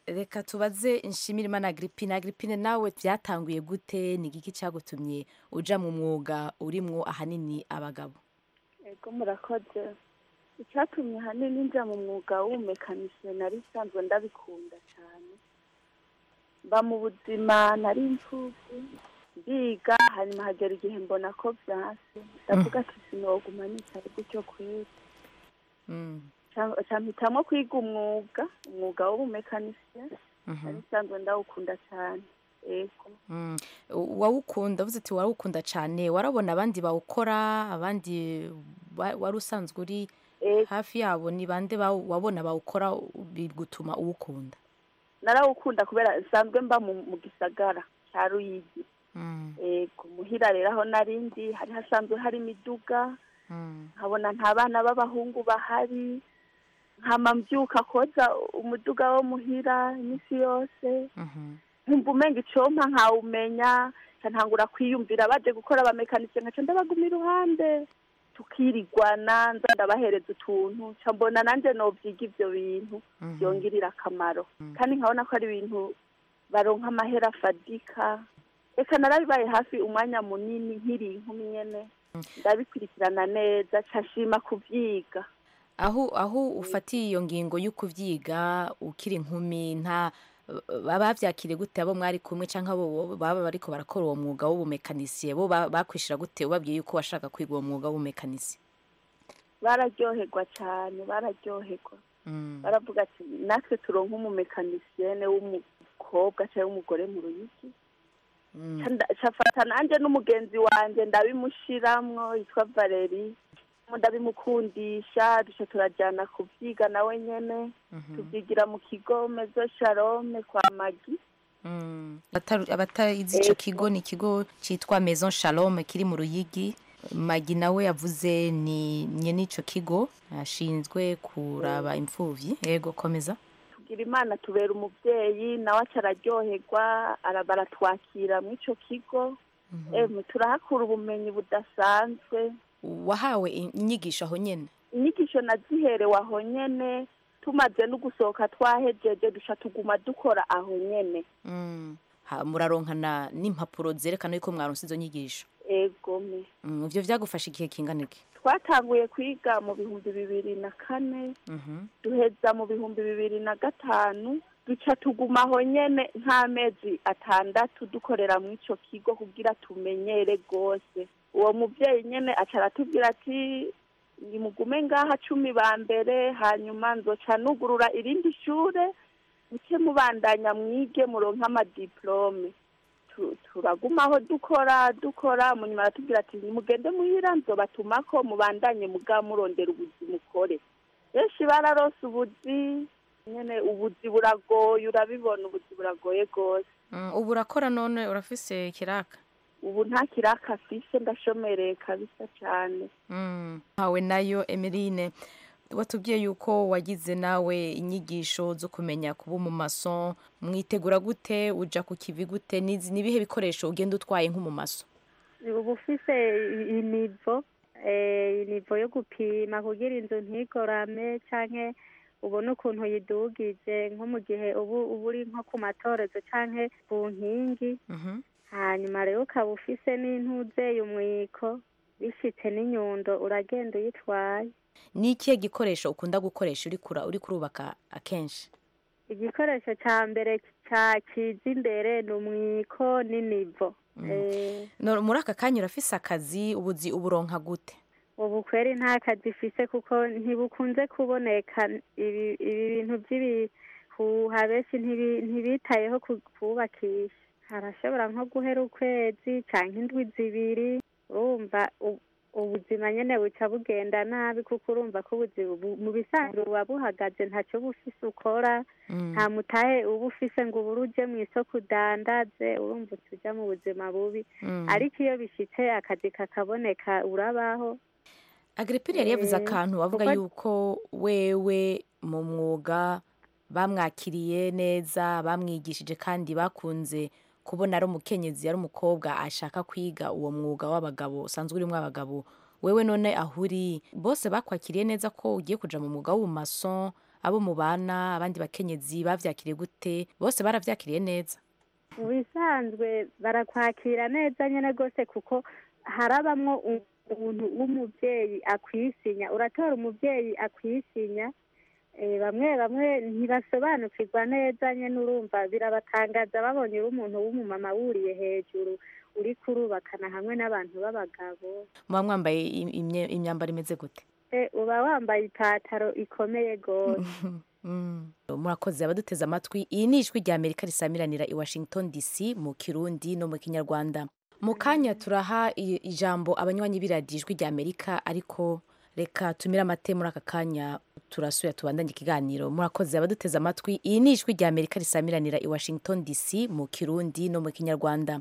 reka tubaze nshimirimana agripine agripine nawe byatanguye gute ni igiki cyagutumye uja mu mwuga urimwo ahanini abagabo ego murakoze icyatumye ahanini njya mu mwuga w'ubumekanisiye nari nsanzwe ndabikunda cyane mba mu buzima nari imfubyi ndiga hanyuma hagera igihe mbona ko byanse ndavuga ati sinoguma nicaye gutyo kweri mpitamo kwiga umwuga umwuga w'ubumekanisiye nari nsanzwe ndawukunda cyane ego Mm. wawukunda uvuze ati warawukunda cyane warabona abandi bawukora abandi wa- wari usanzwe uri hafi yabo ni bande bawu- wabona bawukora bigutuma uwukunda narawukunda kubera nsanzwe mba mu mu gisagara cya ruyigi ego muhira rero aho narindi hari hasanzwe hari imiduga nkabona nta bana b'abahungu bahari nkama mbyuka koza umuduga wo muhira iminsi yose nkumva umenga icompa nkawumenya nca ntangura kwiyumvira baje gukora abamekanisiye nkaca ndabaguma iruhande tukirigwana nza ndabahereza utuntu nca mbona nanjye nobyiga ivyo bintu byongirira akamaro kandi nkabona ko ari ibintu baronka amahera afadika reka narabibaye hafi umwanya munini nkiri inkumi nyene ndabikurikirana neza nca nshima kuvyiga aho aho ufatiye iyo ngingo yo kuvyiga ukiri inkumi nta baba bavyakiriye gute abo mwari kumwe canke abo baba bariko barakora uwo mwuga w'ubumekanisiye bo ba- bakwishira gute ubabwiye yuko washaka kwiga uwo mwuga w'ubumekanisiye bararyoherwa cyane bararyoherwa baravuga ati natwe turonka umumekanisiene w'umukobwa cyangwa w'umugore mu ruyigi Ca nda- ca fata nanjye n'umugenzi wanjye ndabimushiramwo yitwa valeri ndabimukundisha duca turajyana kubyiga nawe nyene tubyigira mu kigo mezo sharome kwa magi Abataru- abatazi ico kigo ni ikigo citwa maison shalom kiri mu ruyigi magi nawe yavuze ni nyene ico kigo ashinzwe kuraba imfuvyi yego komeza tugira imana tubera umubyeyi nawe aca araryoherwa ara- baratwakira mu ico kigo emwe turahakura ubumenyi budasanzwe wahawe inyigisho aho nyene inyigisho naziherewe aho nyene tumaze no gusohoka twahejeje duca tuguma dukora aho nyene Mm. Ha, muraronkana n'impapuro zerekana yuko mwaronse izo nyigisho egome Mm, ivyo vyagufasha igihe kingana iki twatanguye kwiga mu bihumbi bibiri na kane Mhm. duheza mu bihumbi bibiri na gatanu duca tuguma aho nyene nk'amezi atandatu dukorera mu ico kigo kugira tumenyere rwose uwo muvyeyi nyene aca aratubwira ati nimugume ngaha cumi ba mbere hanyuma nzoca nugurura irindi shure muke mubandanya mwige muronke amadiplome Tu- turagumaho dukora dukora munyuma aratubwira ati nimugende muhira nzobatumako mubandanye muga murondera ubuzi mukore benshi bararose ubuzi nyene ubuzi buragoye urabibona ubuzi buragoye rwose Mm, ubu urakora none urafise kiraka ubu nta kiraka afise ndashomereye kabisa cane Mm. hawe nayo emeline watubwiye yuko wagize nawe inyigisho zo kumenya kuba umumaso mwitegura gute uja ku kivi gute Nizi- nibihe bikoresho ugenda utwaye nk'umumaso uba ufise i- inivo eh, inivo yo gupima kugira inzu ntigorame canke ubone ukuntu yidugije nko mu gihe ubu uba uri nko ku matorezo canke ku nkingi hanyuma rero ukaba ufise n'intuze umwiko bishitse n'inyundo uragenda uyitwaye ni ikihe gikoresho ukunda gukoresha uri kura uri kurubaka akenshi igikoresho ca mbere ca kiza imbere ni umwiko n'inivo Eh, No- muri aka kanya urafise akazi ubuzi uburonka gute ubu kweri nta kazi ifise kuko ntibukunze kuboneka ibi ibi bintu by'ibihuha benshi ntibi- ntibitayeho ku- kubakisha harashobora nko guhera ukwezi canke indwi zibiri urumva u- ubuzima nyene buca bugenda nabi kuko urumva ko ubuzima bu- mu bisanzwe buba buhagaze ntaco uba ufise ukora nta mutahe uba ufise ngo ubure uje mu isoko udandaze urumva uca uja mu buzima bubi Mm. ariko iyo bishitse akazi kakaboneka urabaho agripine yari yavuze Eh, akantu avuga kuko- yuko wewe mu mwuga bamwakiriye neza bamwigishije kandi bakunze kubona ari umukenyezi ari umukobwa ashaka kwiga uwo mwuga w'abagabo usanzwe urimo abagabo wewe none aho uri bose bakwakiriye neza ko ugiye kuja mu mwuga w'ubumaso abo mubana abandi bakenyezi bavyakiriye gute bose baravyakiriye neza mu bisanzwe barakwakira neza nyine rwose kuko harabamwo umuntu w'umubyeyi akwisinya uratora umubyeyi akwisinya Eh, bamwe bamwe ntibasobanukirwa neza nyine urumva birabatangaza babonye uri umuntu w'umumama wuriye hejuru uri kurubakana hamwe n'abantu b'abagabo muba mwambaye im- imye- imyambaro imeze gute Eh, uba wambaye ipataro ikomeye rwose Mm. murakoze abaduteze amatwi iyi ni ijwi rya amerika risamiranira i washington dc mu kirundi no mu kinyarwanda mu kanya turaha i- ijambo abanywanyi b'iradiyo ijwi rya amerika ariko reka tumire amate muri aka kanya turasuya tubandanye ikiganiro murakoze abaduteze amatwi iyi ni ijwi rya amerika risamiranira i washington dc mu kirundi no mu kinyarwanda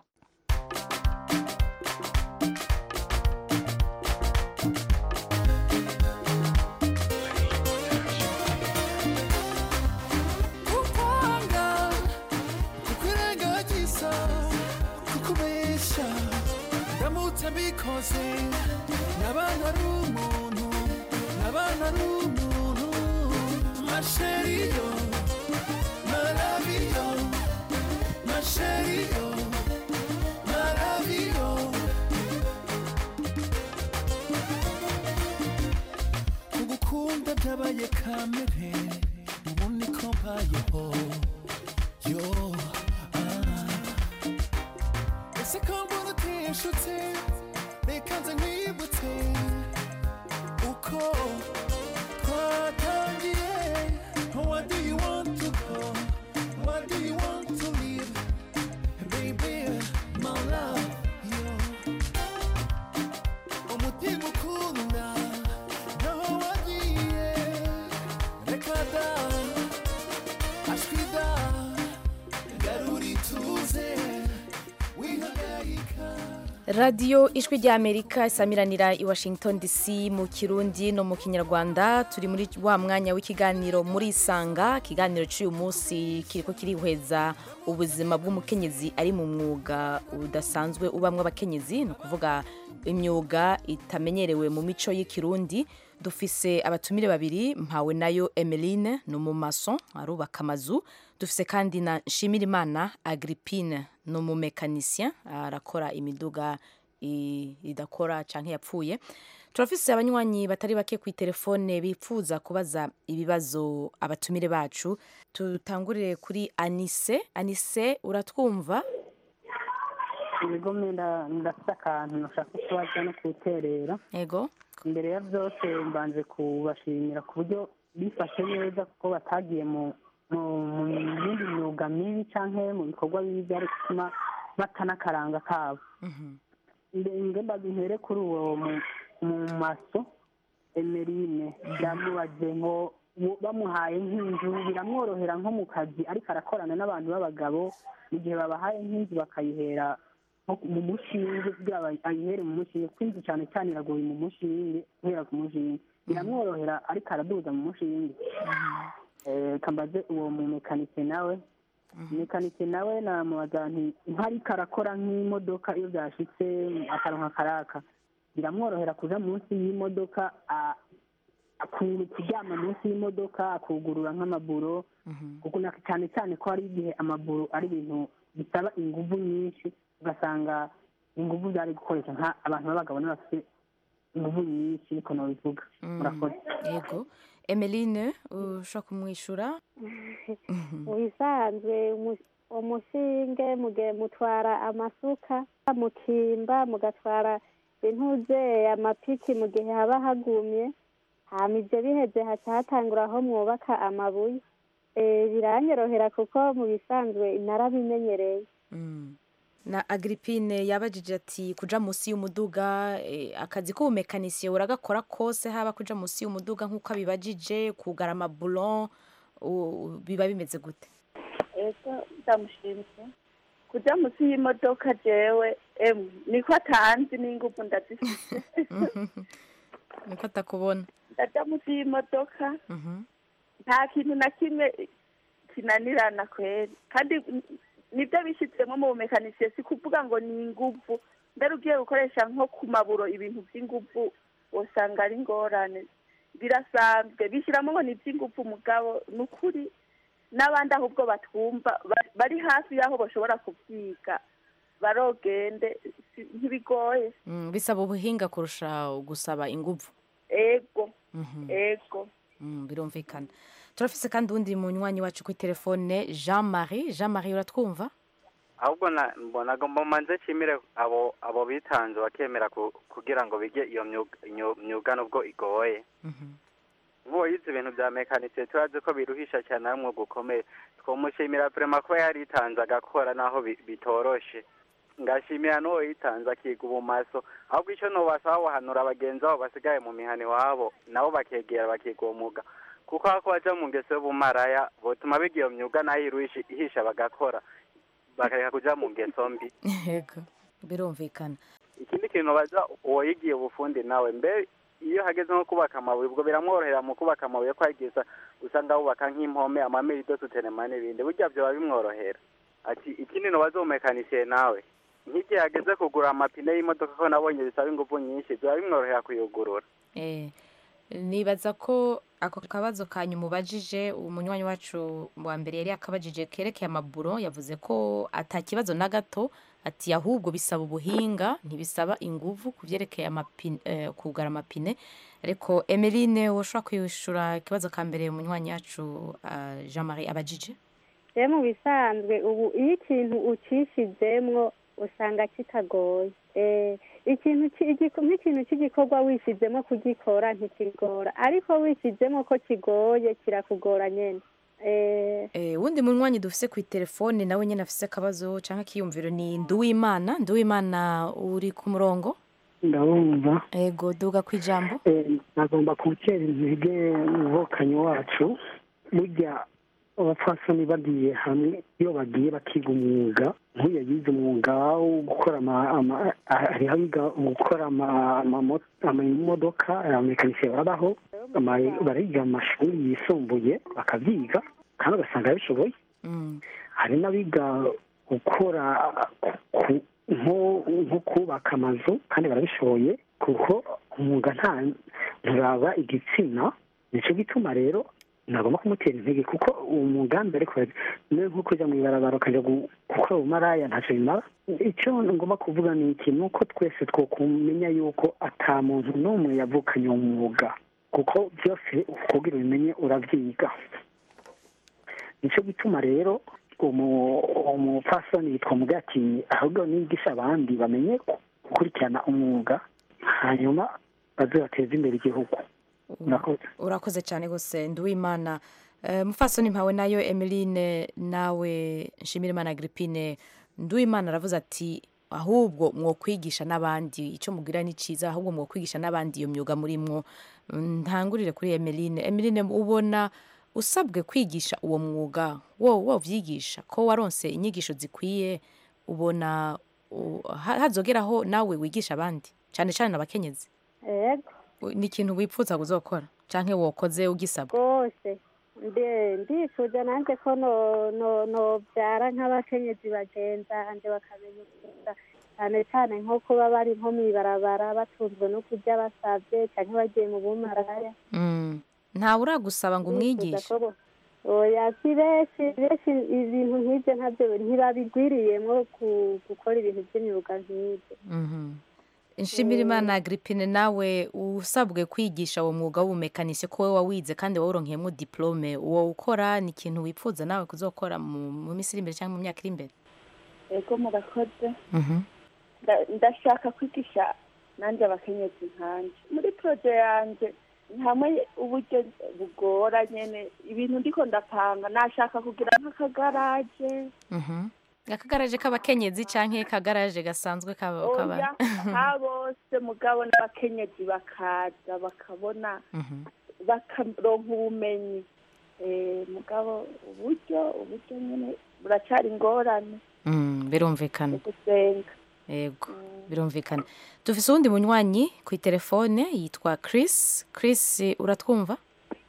kukwanga kukwirengagiza kukubesha ndamutse mbikoze nabana ari umuntu nabana ari umuntu masheriyo maraviyo masheriyo maraviyo kugukunda byabaye kamere ubu niko mbayeho yo ah. ese ko mbona utishutse reka nze nkwibutse uko twatangiye what do you want to go what do you want to live baby my love yo umutima ukunda naho wagiye reka da ashwida garura ituze wihangayika radiyo ijwi rya amerika isamiranira i washington dc mu kirundi no mu kinyarwanda turi muri wa mwanya w'ikiganiro muri isanga ikiganiro cy'uyu munsi kiriko kirihweza ubuzima bw'umukenyezi ari mu mwuga udasanzwe ubamwo abakenyezi ni ukuvuga imyuga itamenyerewe mu mico y'ikirundi dufise abatumire babiri mpawe nayo emeline ni umumaso arubaka amazu dufise kandi na nshimirimana agrippine ni umumekanisien arakora imiduga i- idakora canke yapfuye turafise abanywanyi batari bake ku telefone bipfuza kubaza ibibazo abatumire bacu tutangurire kuri anise anise uratwumva ibigo mwenda ndafite akantu nashaka kubaza no kuterera yego mbere ya byose mbanje kubashimira ku buryo bifashe neza kuko batagiye mu mu mu yindi myuga mibi cyangwa mu bikorwa bibi byari gutuma bata n'akaranga kabo nge mbabihere kuri uwo mu- mu maso emerine byamubaze ngo wo- bamuhaye nk'inzu biramworohera nko mu kazi ariko arakorana n'abantu b'abagabo mu gihe babahaye nk'inzu bakayihera nko mu mushinge kugira ngo ayihere mu mushinge kuko inzu cyane cyane iragoye mu mushinge guhera ku mushinge biramworohera ariko araduza mu mushinge Eh, kambaze uwo mu mekanike nawe mekanike nawe namubaza nti ntariko arakora nk'imodoka iyo byashitse akaronka karaka biramworohera kuja munsi y'imodoka a- aku- kuryama munsi y'imodoka akugurura nk'amaburo kuko na- cyane cyane ko hari igihe amaburo ari ibintu bisaba inguvu nyinshi ugasanga inguvu byari gukoresha nka abantu b'abagabo n'abafite inguvu nyinshi niko nobivuga murakoze yego emeline ushobora kumwishyura mu bisanzwe umu- umushinge muge mutwara amasuka mukimba mugatwara intuze amapiki mu gihe haba hagumye hama ibyo biheze haca hatangura aho mwubaka amabuye Eh, biranyorohera kuko mu bisanzwe narabimenyereye na agrippine yabajije ati kuja munsi y'umuduga eh, akazi k'ubumekanisiye uragakora kose haba kuja munsi y'umuduga nk'uko abibajije kugara amabulon u- biba bimeze gute ego ndamushimye kuja munsi y'imodoka jewe emwe niko atanzi n'ingufu ndazifite niko atakubona ndaja munsi y'imodoka nta kintu na kimwe kinanirana kweri kandi n- nibyo bishyizemo mu bumekanisiye si kuvuga ngo ni inguvu mbere ugiye gukoresha nko ku maburo ibintu by'inguvu usanga ari ingorane birasanzwe bishyiramo ngo ni iby'ingufu umugabo ni ukuri n'abandi ahubwo batwumva ba- bari hafi y'aho bashobora kubyiga barogende si- ntibigoye Mm, bisaba ubuhinga kurusha gusaba inguvu ego Mhm. ego Mm, birumvikana turafise kandi uwundi munywanyi wacu kuri telefone jean marie jean marie uratwumva ahubwo na- mbona ngo mumanze nshimire abo abo bitanze bakemera ku- kugira ngo bige iyo myuga iyo myuga nubwo igoye nk'uwo yize ibintu bya mekanike turazi ko biruhisha cyane ari umwuga ukomeye twamushimira vrema kuba yaritanze agakora naho bi- bitoroshe ngashimira n'uwo yitanze akiga ubumaso ahubwo icyo nobasaba bahanura bagenzi babo basigaye mu mihana iwabo nabo bakegera bakiga uwo mwuga kuko ako baja mu ngeso y'ubumaraya botuma biga iyo myuga nayo iruhisha ihisha bagakora bakareka kuja mu ngeso mbi yego birumvikana ikindi kintu baza uwo yigiye ubufundi nawe mbe iyo hageze nko kubaka amabuye ubwo biramworohera mu kubaka amabuye ko hageza usanga bubaka nk'impome amamerido sutenema n'ibindi burya byoba bimworohera ati ikindi no bazomekanisiye nawe nk'igihe hageze kugura amapine y'imodoka ko nabonye bisaba ingufu nyinshi byoba bimworohera kuyugurura Eh, nibaza ko ako kabazo kanyu mubajije umunywanyi wacu wa mbere yari yakabajije kerekeye amaburo yavuze ko ata kibazo na gato ati ahubwo bisaba ubuhinga ntibisaba inguvu ku byerekeye amapine eh, kugara amapine ariko emeline woshobora kwishura ikibazo ka mbere umunywanyi wacu ah, jean marie abajije rero mu bisanzwe ubu iyo ikintu ucishizemwo usanga kitagoye Eh, ikintu ki- igiko- nk'ikintu cy'igikorwa wishyizemo kugikora ntikigora ariko wishyizemo ko kigoye kirakugora nyine Eh, Eh, wundi munywanyi dufise ku telefone nawe nyine afise akabazo cyangwa akiyumviro ni nduwimana nduwimana uri ku murongo ndabumva ego duga ku ijambo nagomba gutera intege umuvokanyi wacu burya abapfasoni bagiye hamwe iyo bagiye bakiga umwuga nk'uyu yize umwuga wo gukora ama- ama- hariho abiga gukora ama- amamo- amamodoka abamekanisiye babaho ama- bariga mu mashuri yisumbuye bakabyiga kandi ugasanga babishoboye hari n'abiga gukora ku- nko nko kubaka amazu kandi barabishoboye kuko umwuga nta nturaba igitsina nicyo gituma rero nagomba kumutera intege kuko uwo mugambi ariko niwe nko kujya mu ibarabara ukajya gu- gukora ubumaraya ntacyo bimara icyo ngomba kuvuga ni iki ni uko twese twokumenya yuko ata muntu n'umwe yavukanye uwo mwuga kuko byose kugira ubimenye urabyiga nicyo gituma rero umu- umupfasoni yitwa mugati ahubwo nigisha abandi bamenye gukurikirana umwuga hanyuma baze bateze imbere igihugu murakoze urakoze cyane rwose nduwimana Eh, mufasoni mpawe nayo emeline nawe nshimirimana agripine nduwimana aravuze ati ahubwo mwokwigisha n'abandi icyo mubwira ni cyiza ahubwo mwokwigisha n'abandi iyo myuga murimwo Mm, ntangurire kuri emeline emeline ubona usabwe kwigisha uwo mwuga wo wovyigisha ko waronse inyigisho zikwiye ubona u- ha- hazogeraho nawe wigisha abandi cyane cyane abakenyezi yego ni ikintu wipfuza kuzokora canke wokoze ugisaba rwose mbe ndifuza nanjye ko no- no- nobyara nk'abakenyezi bagenzanje bakamenya umwuga cyane cyane nko kuba bari nko mu ibarabara batunzwe no kurya basabye cyangwa bagiye mu bumaraya Mm. ntawe uragusaba ngo umwigishe Ndifuza ko bo- oya si benshi benshi ibintu nk'ibyo ntabyo ntibabigwiriyemo ku- gukora ibintu by'imyuga nk'ibyo Mhm. nshimirimana agripine nawe usabwe kwigisha uwo mwuga w'ubumekanisi ko wowe wawize kandi wawuronkeyemo diplome uwo ukora ni ikintu wipfuza nawe kuzokora mu mu minsi iri imbere cyangwa mu myaka iri imbere ego murakoze Mhm. Nda- ndashaka kwigisha nanjye abakenyezi nkanje muri proje yanjye hamwe uburyo bugora nyene ibintu ndiko ndapanga nashaka kugira nk'akagaraje Mhm. akagaraje k'abakenyezi canke kagaraje gasanzwe k'aba- oya k'aba- ha bose mugabo n'abakenyezi bakaza bakabona Mhm. bakaronka ubumenyi Eh, mugabo uburyo uburyo nyene buracari ingorane Mm, birumvikana gusenga yego birumvikana dufise uwundi munywanyi ku telefone yitwa chris chris uratwumva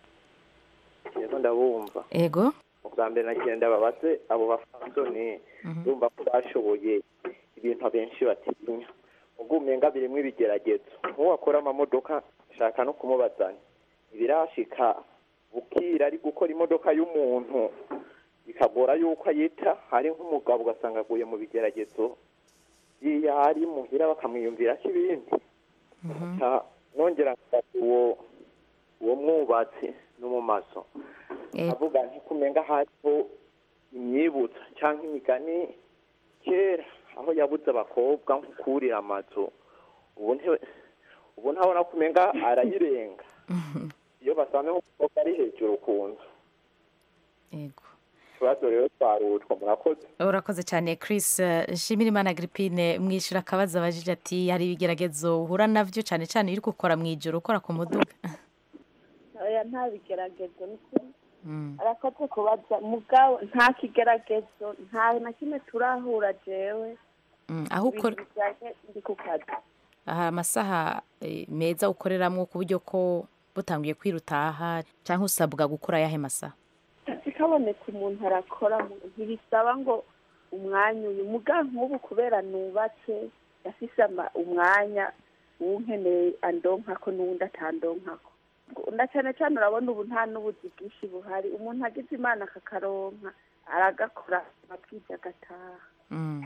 rero ndabumva yego ubwa mbere nagenda babaze abo bafasoni bumva ko bashoboye ibintu abenshi batinya ubwo umenga birimwo ibigeragezo nk'uwo akora amamodoka nshaka no kumubazanya ibirashika bukira ari gukora imodoka y'umuntu bikagora yuko ayita hari nk'umugabo ugasanga aguye mu bigeragezo iyo ari muhira bakamwiyumvira ko ibindi Nca nongera ngafata uwo uwo mwubatsi no mu maso avuga ntikumenga hariho imyibutsa cyangwa imigani kera aho yabuze abakobwa nko kurira amazu ubu nte- ubu ntabona kumenga arayirenga iyo basanze nk'umukobwa ari hejuru ku nzu yego ikibazo rero twarutwa murakoze urakoze cyane chris eh, nshimira imana agripine mwishyura akabazo abajije ati hari ibigeragezo uhura nabyo cyane cyane iyo uri gukora mu ijoro ukora ku muduga oya nta bigeragezo ni kuri arakoze kubaza mugabo nta kigeragezo nta na kimwe turahura jewe Mm, aho ukora ibintu bijyanye ndi ku kazi aha amasaha eh, meza ukoreramo ku buryo ko butangiye kwirutaha cyangwa usabwa gukora ayahe masaha kaboneka umuntu arakora mu- ntibisaba ngo umwanya uyu muga nk'ubu kubera nubatse yafise ama- umwanya uwunkeneye andonkako n'uwundi atandonkako na cyane cyane urabona ubu nta n'ubuzi bwinshi buhari umuntu agize imana akakaronka aragakora amabwiriza agataha Mm.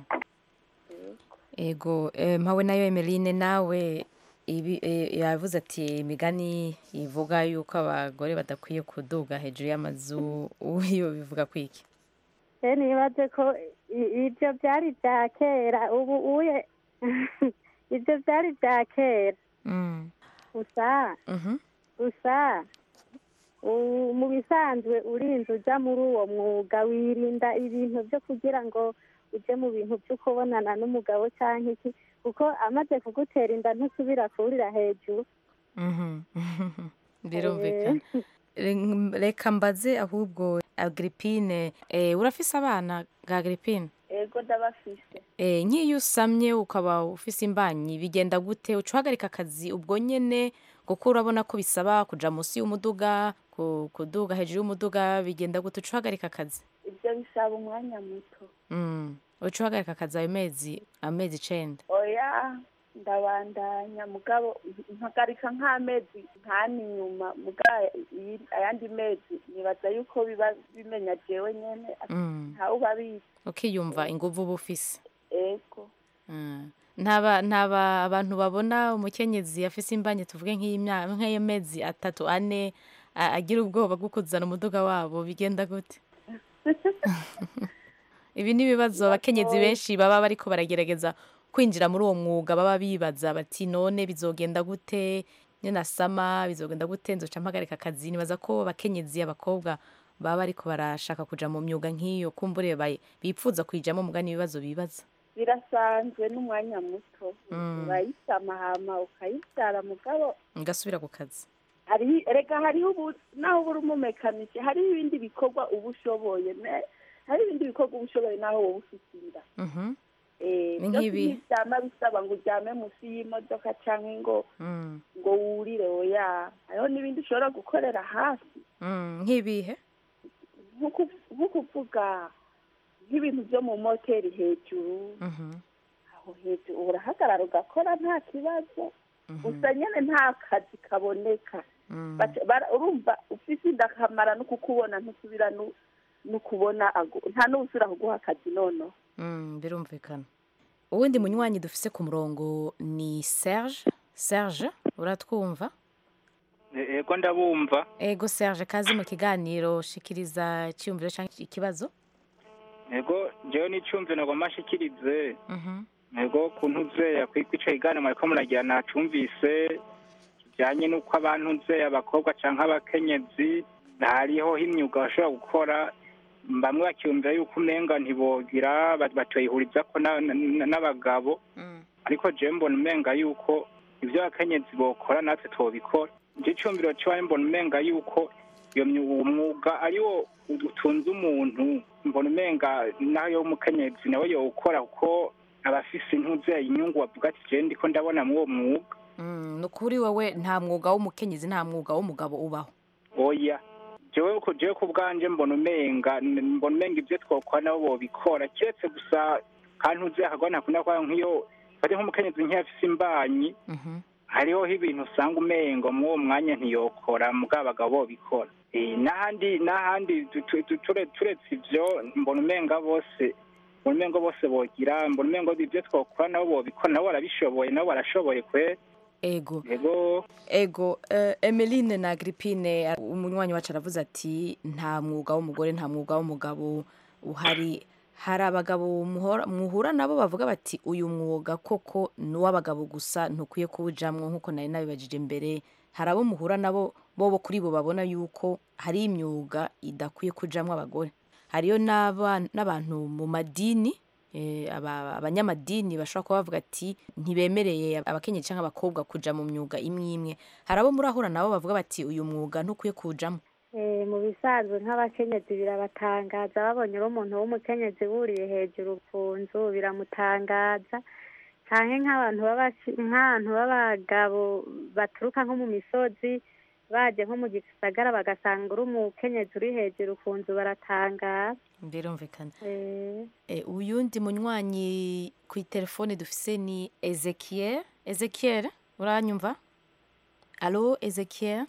ego eh, mpawe nayo emeline nawe ibi eh, yavuze ati imigani ivuga yuko abagore badakwiye kuduga hejuru y'amazu uyo bivuga kwiki rero nibaze ko i- ibyo byari ibya kera ubu uye ibyo byari ibya kera Mm. gusa Mhm. gusa u- mu bisanzwe urinze ujya muri uwo mwuga wirinda ibintu byo kugira ngo ujye mu bintu byo kubonana n'umugabo cyangwa iki kuko amaze kugutera inda ntusubira kurira hejuru Mhm. birumvikana Re- reka mbaze ahubwo agripine eh, urafise abana ga agripine ego ndabafise Eh, nk'iyo usamye ukaba ufise imbanyi bigenda gute uca uhagarika akazi ubwo nyene kuko urabona ko bisaba kuja munsi y'umuduga ku- kuduga hejuru y'umuduga bigenda gute uca uhagarika akazi ibyo bisaba umwanya muto Mm. uca uhagarika akazi ayo mezi amezi icenda oya ndabandanya mugabo mpagarika nk'amezi nkani nyuma muga iyi- ayandi mezi nibaza yuko biba bimenya jewe nyene Mm. ntawe ubabizi ukiyumva inguvu uba ufise ego Mm. ntaba ntaba abantu babona umukenyezi afise imbanyi tuvuge nk'iy'imya- nk'iyo mezi atatu ane a- agira ubwoba bwo kuzana umuduga wabo bigenda gute ibi ni ibibazo abakenyezi benshi baba bariko baragerageza kwinjira muri uwo mwuga baba bibaza bati none bizogenda gute ninasama bizogenda gute nzoca mpagarika akazi nibaza ko abakenyezi abakobwa baba bariko barashaka kuja mu myuga nk'iyo kumbure bayi- bipfuza kuyijamo mugani ibibazo bibaza birasanzwe n'umwanya muto Mm. urayisama hama ukayibyara mugabo ngasubira ku kazi hari reka hariho ubu naho uba uri umumekanike hariho ibindi bikorwa uba ushoboye ne- hari ibindi bikorwa uba ushoboye naho wowe ufite inda Mhm. Eh, Ni byose nk'ibi? ntibyama bisaba ngo uryame munsi y'imodoka cyangwa ngo Mm. ngo wurire oya hariho n'ibindi ushobora gukorera hafi Mm, nk'ibihe nko ku- nko kuvuga nk'ibintu byo mu moteri hejuru Mhm. aho hejuru urahagarara ugakora nta kibazo gusa nyine nta kazi kaboneka Mm. Baca- bara- urumva ufise inda akamara no kukubona ntusubira nu- no kubona agu- nta n'ubusubira kuguha akazi noneho Mm, birumvikana uwundi munywanyi dufise ku murongo ni serge serge uratwumva ego ndabumva ego serge kazi mu kiganiro shikiriza icyumviro cyangwa ikibazo ego jewe n'icyumviro nagomba nshikirize Mhm. ego kuntu uzeya kwica igana mwariko muragira nacumvise kijanye n'uko abantu uzeya abakobwa canke abakenyezi hariho imyuga bashobora gukora bamwe bakiyumvira yuko umenga ntibogira ba- batoyihurizako na- na- n'abagabo ariko jewe mbona umenga yuko ivyo abakenyezi bokora natwe twobikora nje icumbiro ciwaye mbona umenga yuko iyo myu- uwo mwuga ariwo utunze umuntu mbona umenga nayo umukenyezi nawe yowukora kuko aba afise intuzeye inyungu avuga ati jewe ndiko ndabona muri uwo mwuga Mm, ni ukuri wowe nta mwuga w'umukenyezi nta mwuga w'umugabo ubaho oya jewe ku jewe ku bwanje mbona umenga n- mbona umenga ivyo twokora nabo bobikora kiretse gusa kandi uzi akagwa ntakunda kwa nk'iyo fate nk'umukenyezi nk'iyo afise imbanyi hariho ibintu usanga umengo muri uwo mwanya ntiyokora mugabo abagabo bobikora Eh, n'ahandi n'ahandi tu- tu- tu- ture- turetse ibyo mbona umenga bose mbona umengo bose bogira mbona umengo ibyo twokora nabo bobikora nabo barabishoboye nabo barashoboye kwe ego ego ego eh, emeline na agripine umunywanyi wacu aravuze ati nta mwuga w'umugore nta mwuga w'umugabo uhari hari abagabo muhora- muhura nabo bavuga bati uyu mwuga koko ni uw'abagabo gusa ntukwiye kuwujamwo nk'uko nari nabibajije mbere hari abo muhura nabo bobo kuri bo babona yuko hari imyuga idakwiye kujamwo abagore hariyo n'aba- n'abantu mu madini eh, aba- abanyamadini bashobora kuba bavuga ati ntibemereye abakenyezi cyangwa abakobwa kuja mu myuga imwe imwe hari abo murahura nabo bavuga bati uyu mwuga ntukwiye kuwujamwo Eh, mu bisanzwe nk'abakenyezi birabatangaza babonye umuntu w'umukenyezi wuriye hejuru ku nzu biramutangaza canke nk'abantu baba- nk'abantu b'abagabo baturuka nko mu misozi baje nko mu gisagara bagasanga uri umukenyezi uri hejuru ku nzu baratangara birumvikana Eh, Eh, uyundi munywanyi ku telefone dufise ni ezekiel ezekiel uranyumva alo ezekiel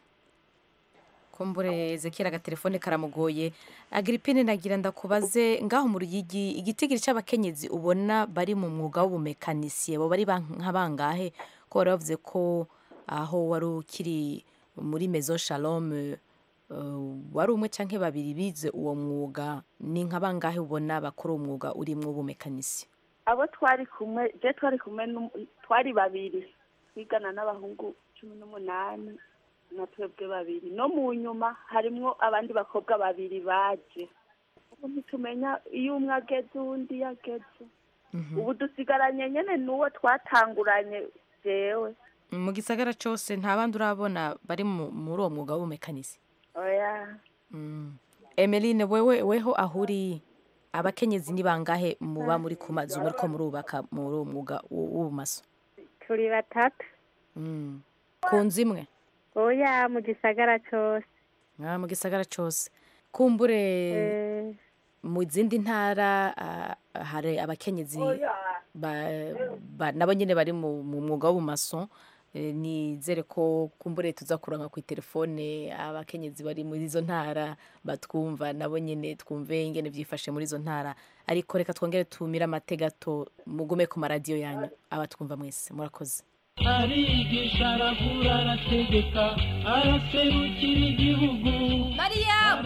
kumbure ezekiel agatelefone karamugoye agripine nagira ndakubaze ngaho mu ruyigi igitigiri c'abakenyezi ubona bari mu mwuga w'ubumekanisiye bo bari ban- nka bangahe ko wari wavuze ko aho wari ukiri muri mezo shalom eh, wari umwe canke babiri bize uwo mwuga ni nka bangahe ubona bakora uwo mwuga urimwo w'ubumekanisiye abo twari kumwe je twari kumwe n'um- twari babiri twigana n'abahungu cumi n'umunani na twebwe babiri no mu nyuma harimwo abandi bakobwa babiri baje ubu ntitumenya iyo umwe ageze uwundi yageze ubu dusigaranye nyene n'uwo twatanguranye jewe mu gisagara cose nta bandi urabona bari mu- muri uwo mwuga w'ubumekanisiye oya Mm. emeline wewe weho ahuri abakenyezi ni bangahe muba muri ku mazu muriko murubaka muri uwo mwuga w- w'ubumaso turi batatu Mm. ku nzu imwe oya mu gisagara cose Ah, mu gisagara cose kumbure Eh, mu zindi ntara ah, hari abakenyezi ba- ba- nabo nyine bari mu mu mwuga w'ubumaso Eh, nizere ko kumbure tuza kuranka ku telefone abakenyezi bari muri izo ntara batwumva nabo nyine twumve ingene byifashe muri izo ntara ariko reka twongere tumire amatega mugume ku maradiyo yanyu abatwumva mwese murakoze arigisha aravura arategeka araserukira igihugu mariyamu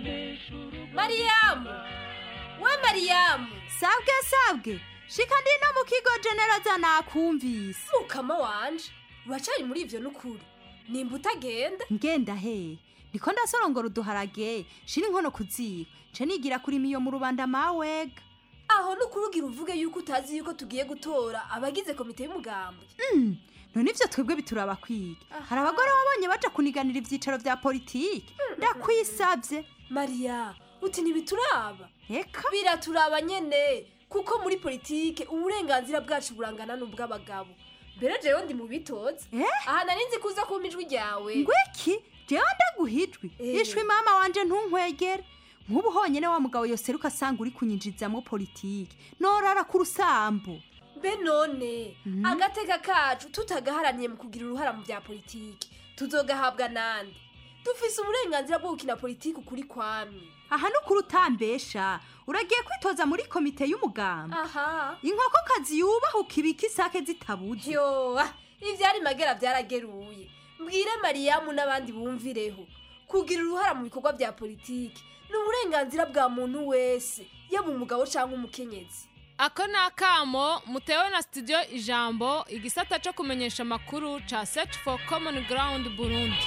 mariyamu we mariyamu sabwe sabwe shika ndi no mu kigo genereza nakumvise mukama wanje uracari muri ivyo n'ukuri nimba utagenda ngenda he ndiko ndasorongora uduharage shira inkono ku ziko nce nigira kuri miyo mu rubanda mawega aho n'ukuri ugira uvuge yuko utazi yuko tugiye gutora abagize komite y'umugambwe Mm, none ivyo twebwe bituraba kwiga hari abagore wabonye baja kuniganira ivyicaro vya politiki ndakwisavye mariya uti ntibituraba eka biraturaba nyene kuko muri politike uburenganzira bwacu burangana n'ubw'abagabo mbere jewe ndi mu bitoza aha nari nzi kuza kumpa ijwi ryawe ngwiki jewe ndaguhijwi ishwi mama wanje ntunkwegere nk'ubu honyene wa mugabo yoseruka asanga uri kunyinjizamwo politiki norara ku rusambu mbe none agateka kacu tutagaharaniye mu kugira uruhara mu bya politiki tuzogahabwa nande dufise uburenganzira bwo gukina politiki ukuri kwamye aha nukuri utambesha uragiye kwitoza muri komite y'umugamba aha inkokokazi yubahuka ibika isake zitabuze yo ah, ivyari magera vyarageruye mbwire mariyamu n'abandi bumvireho kugira uruhara mu bikorwa bya politiki ni uburenganzira bwa muntu wese yaba umugabo cyangwa umukenyezi ako ni akamo mutewe na studio ijambo igisata cyo kumenyesha amakuru ca search for common ground burundi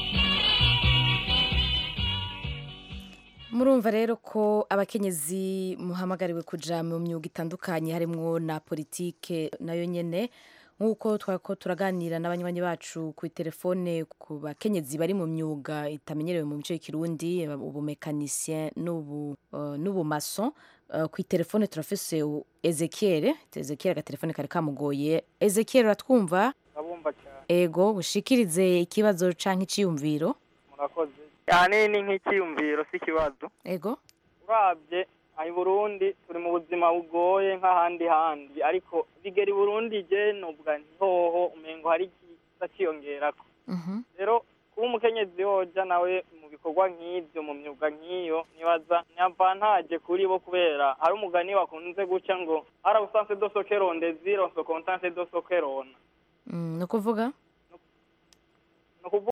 murumva rero ko abakenyezi muhamagariwe kuja mu myuga itandukanye harimwo na politike nayo nyene nk'uko twako turaganira n'abanywanyi bacu ku telefone ku bakenyezi bari mu myuga itamenyerewe mu mico y'ikirundi ubumekanisien n'ubu uh, n'ubumason uh, ku telefone turafise ezekiel ezekiel agatelefone kari kamugoye ezekiel uratwumva ndabumva cyane ego ushikirize ikibazo canke iciyumviro murakoze ahanini nk'icyiyumviro si ikibazo ego urabye aha i burundi turi mu buzima bugoye nk'ahandi handi ariko bigera i burundi je nubwa ntihoho umengo hari kiza ciyongerako rero kuba umukenyezi yoja nawe mu bikorwa nk'ivyo mu myuga nk'iyo nibaza ni avantage kuri bo kubera hari umugani bakunze guca ngo ara usanse do sokeronde ziro so kontanse do sokerona Mm, ni ukuvuga ni ukuvuga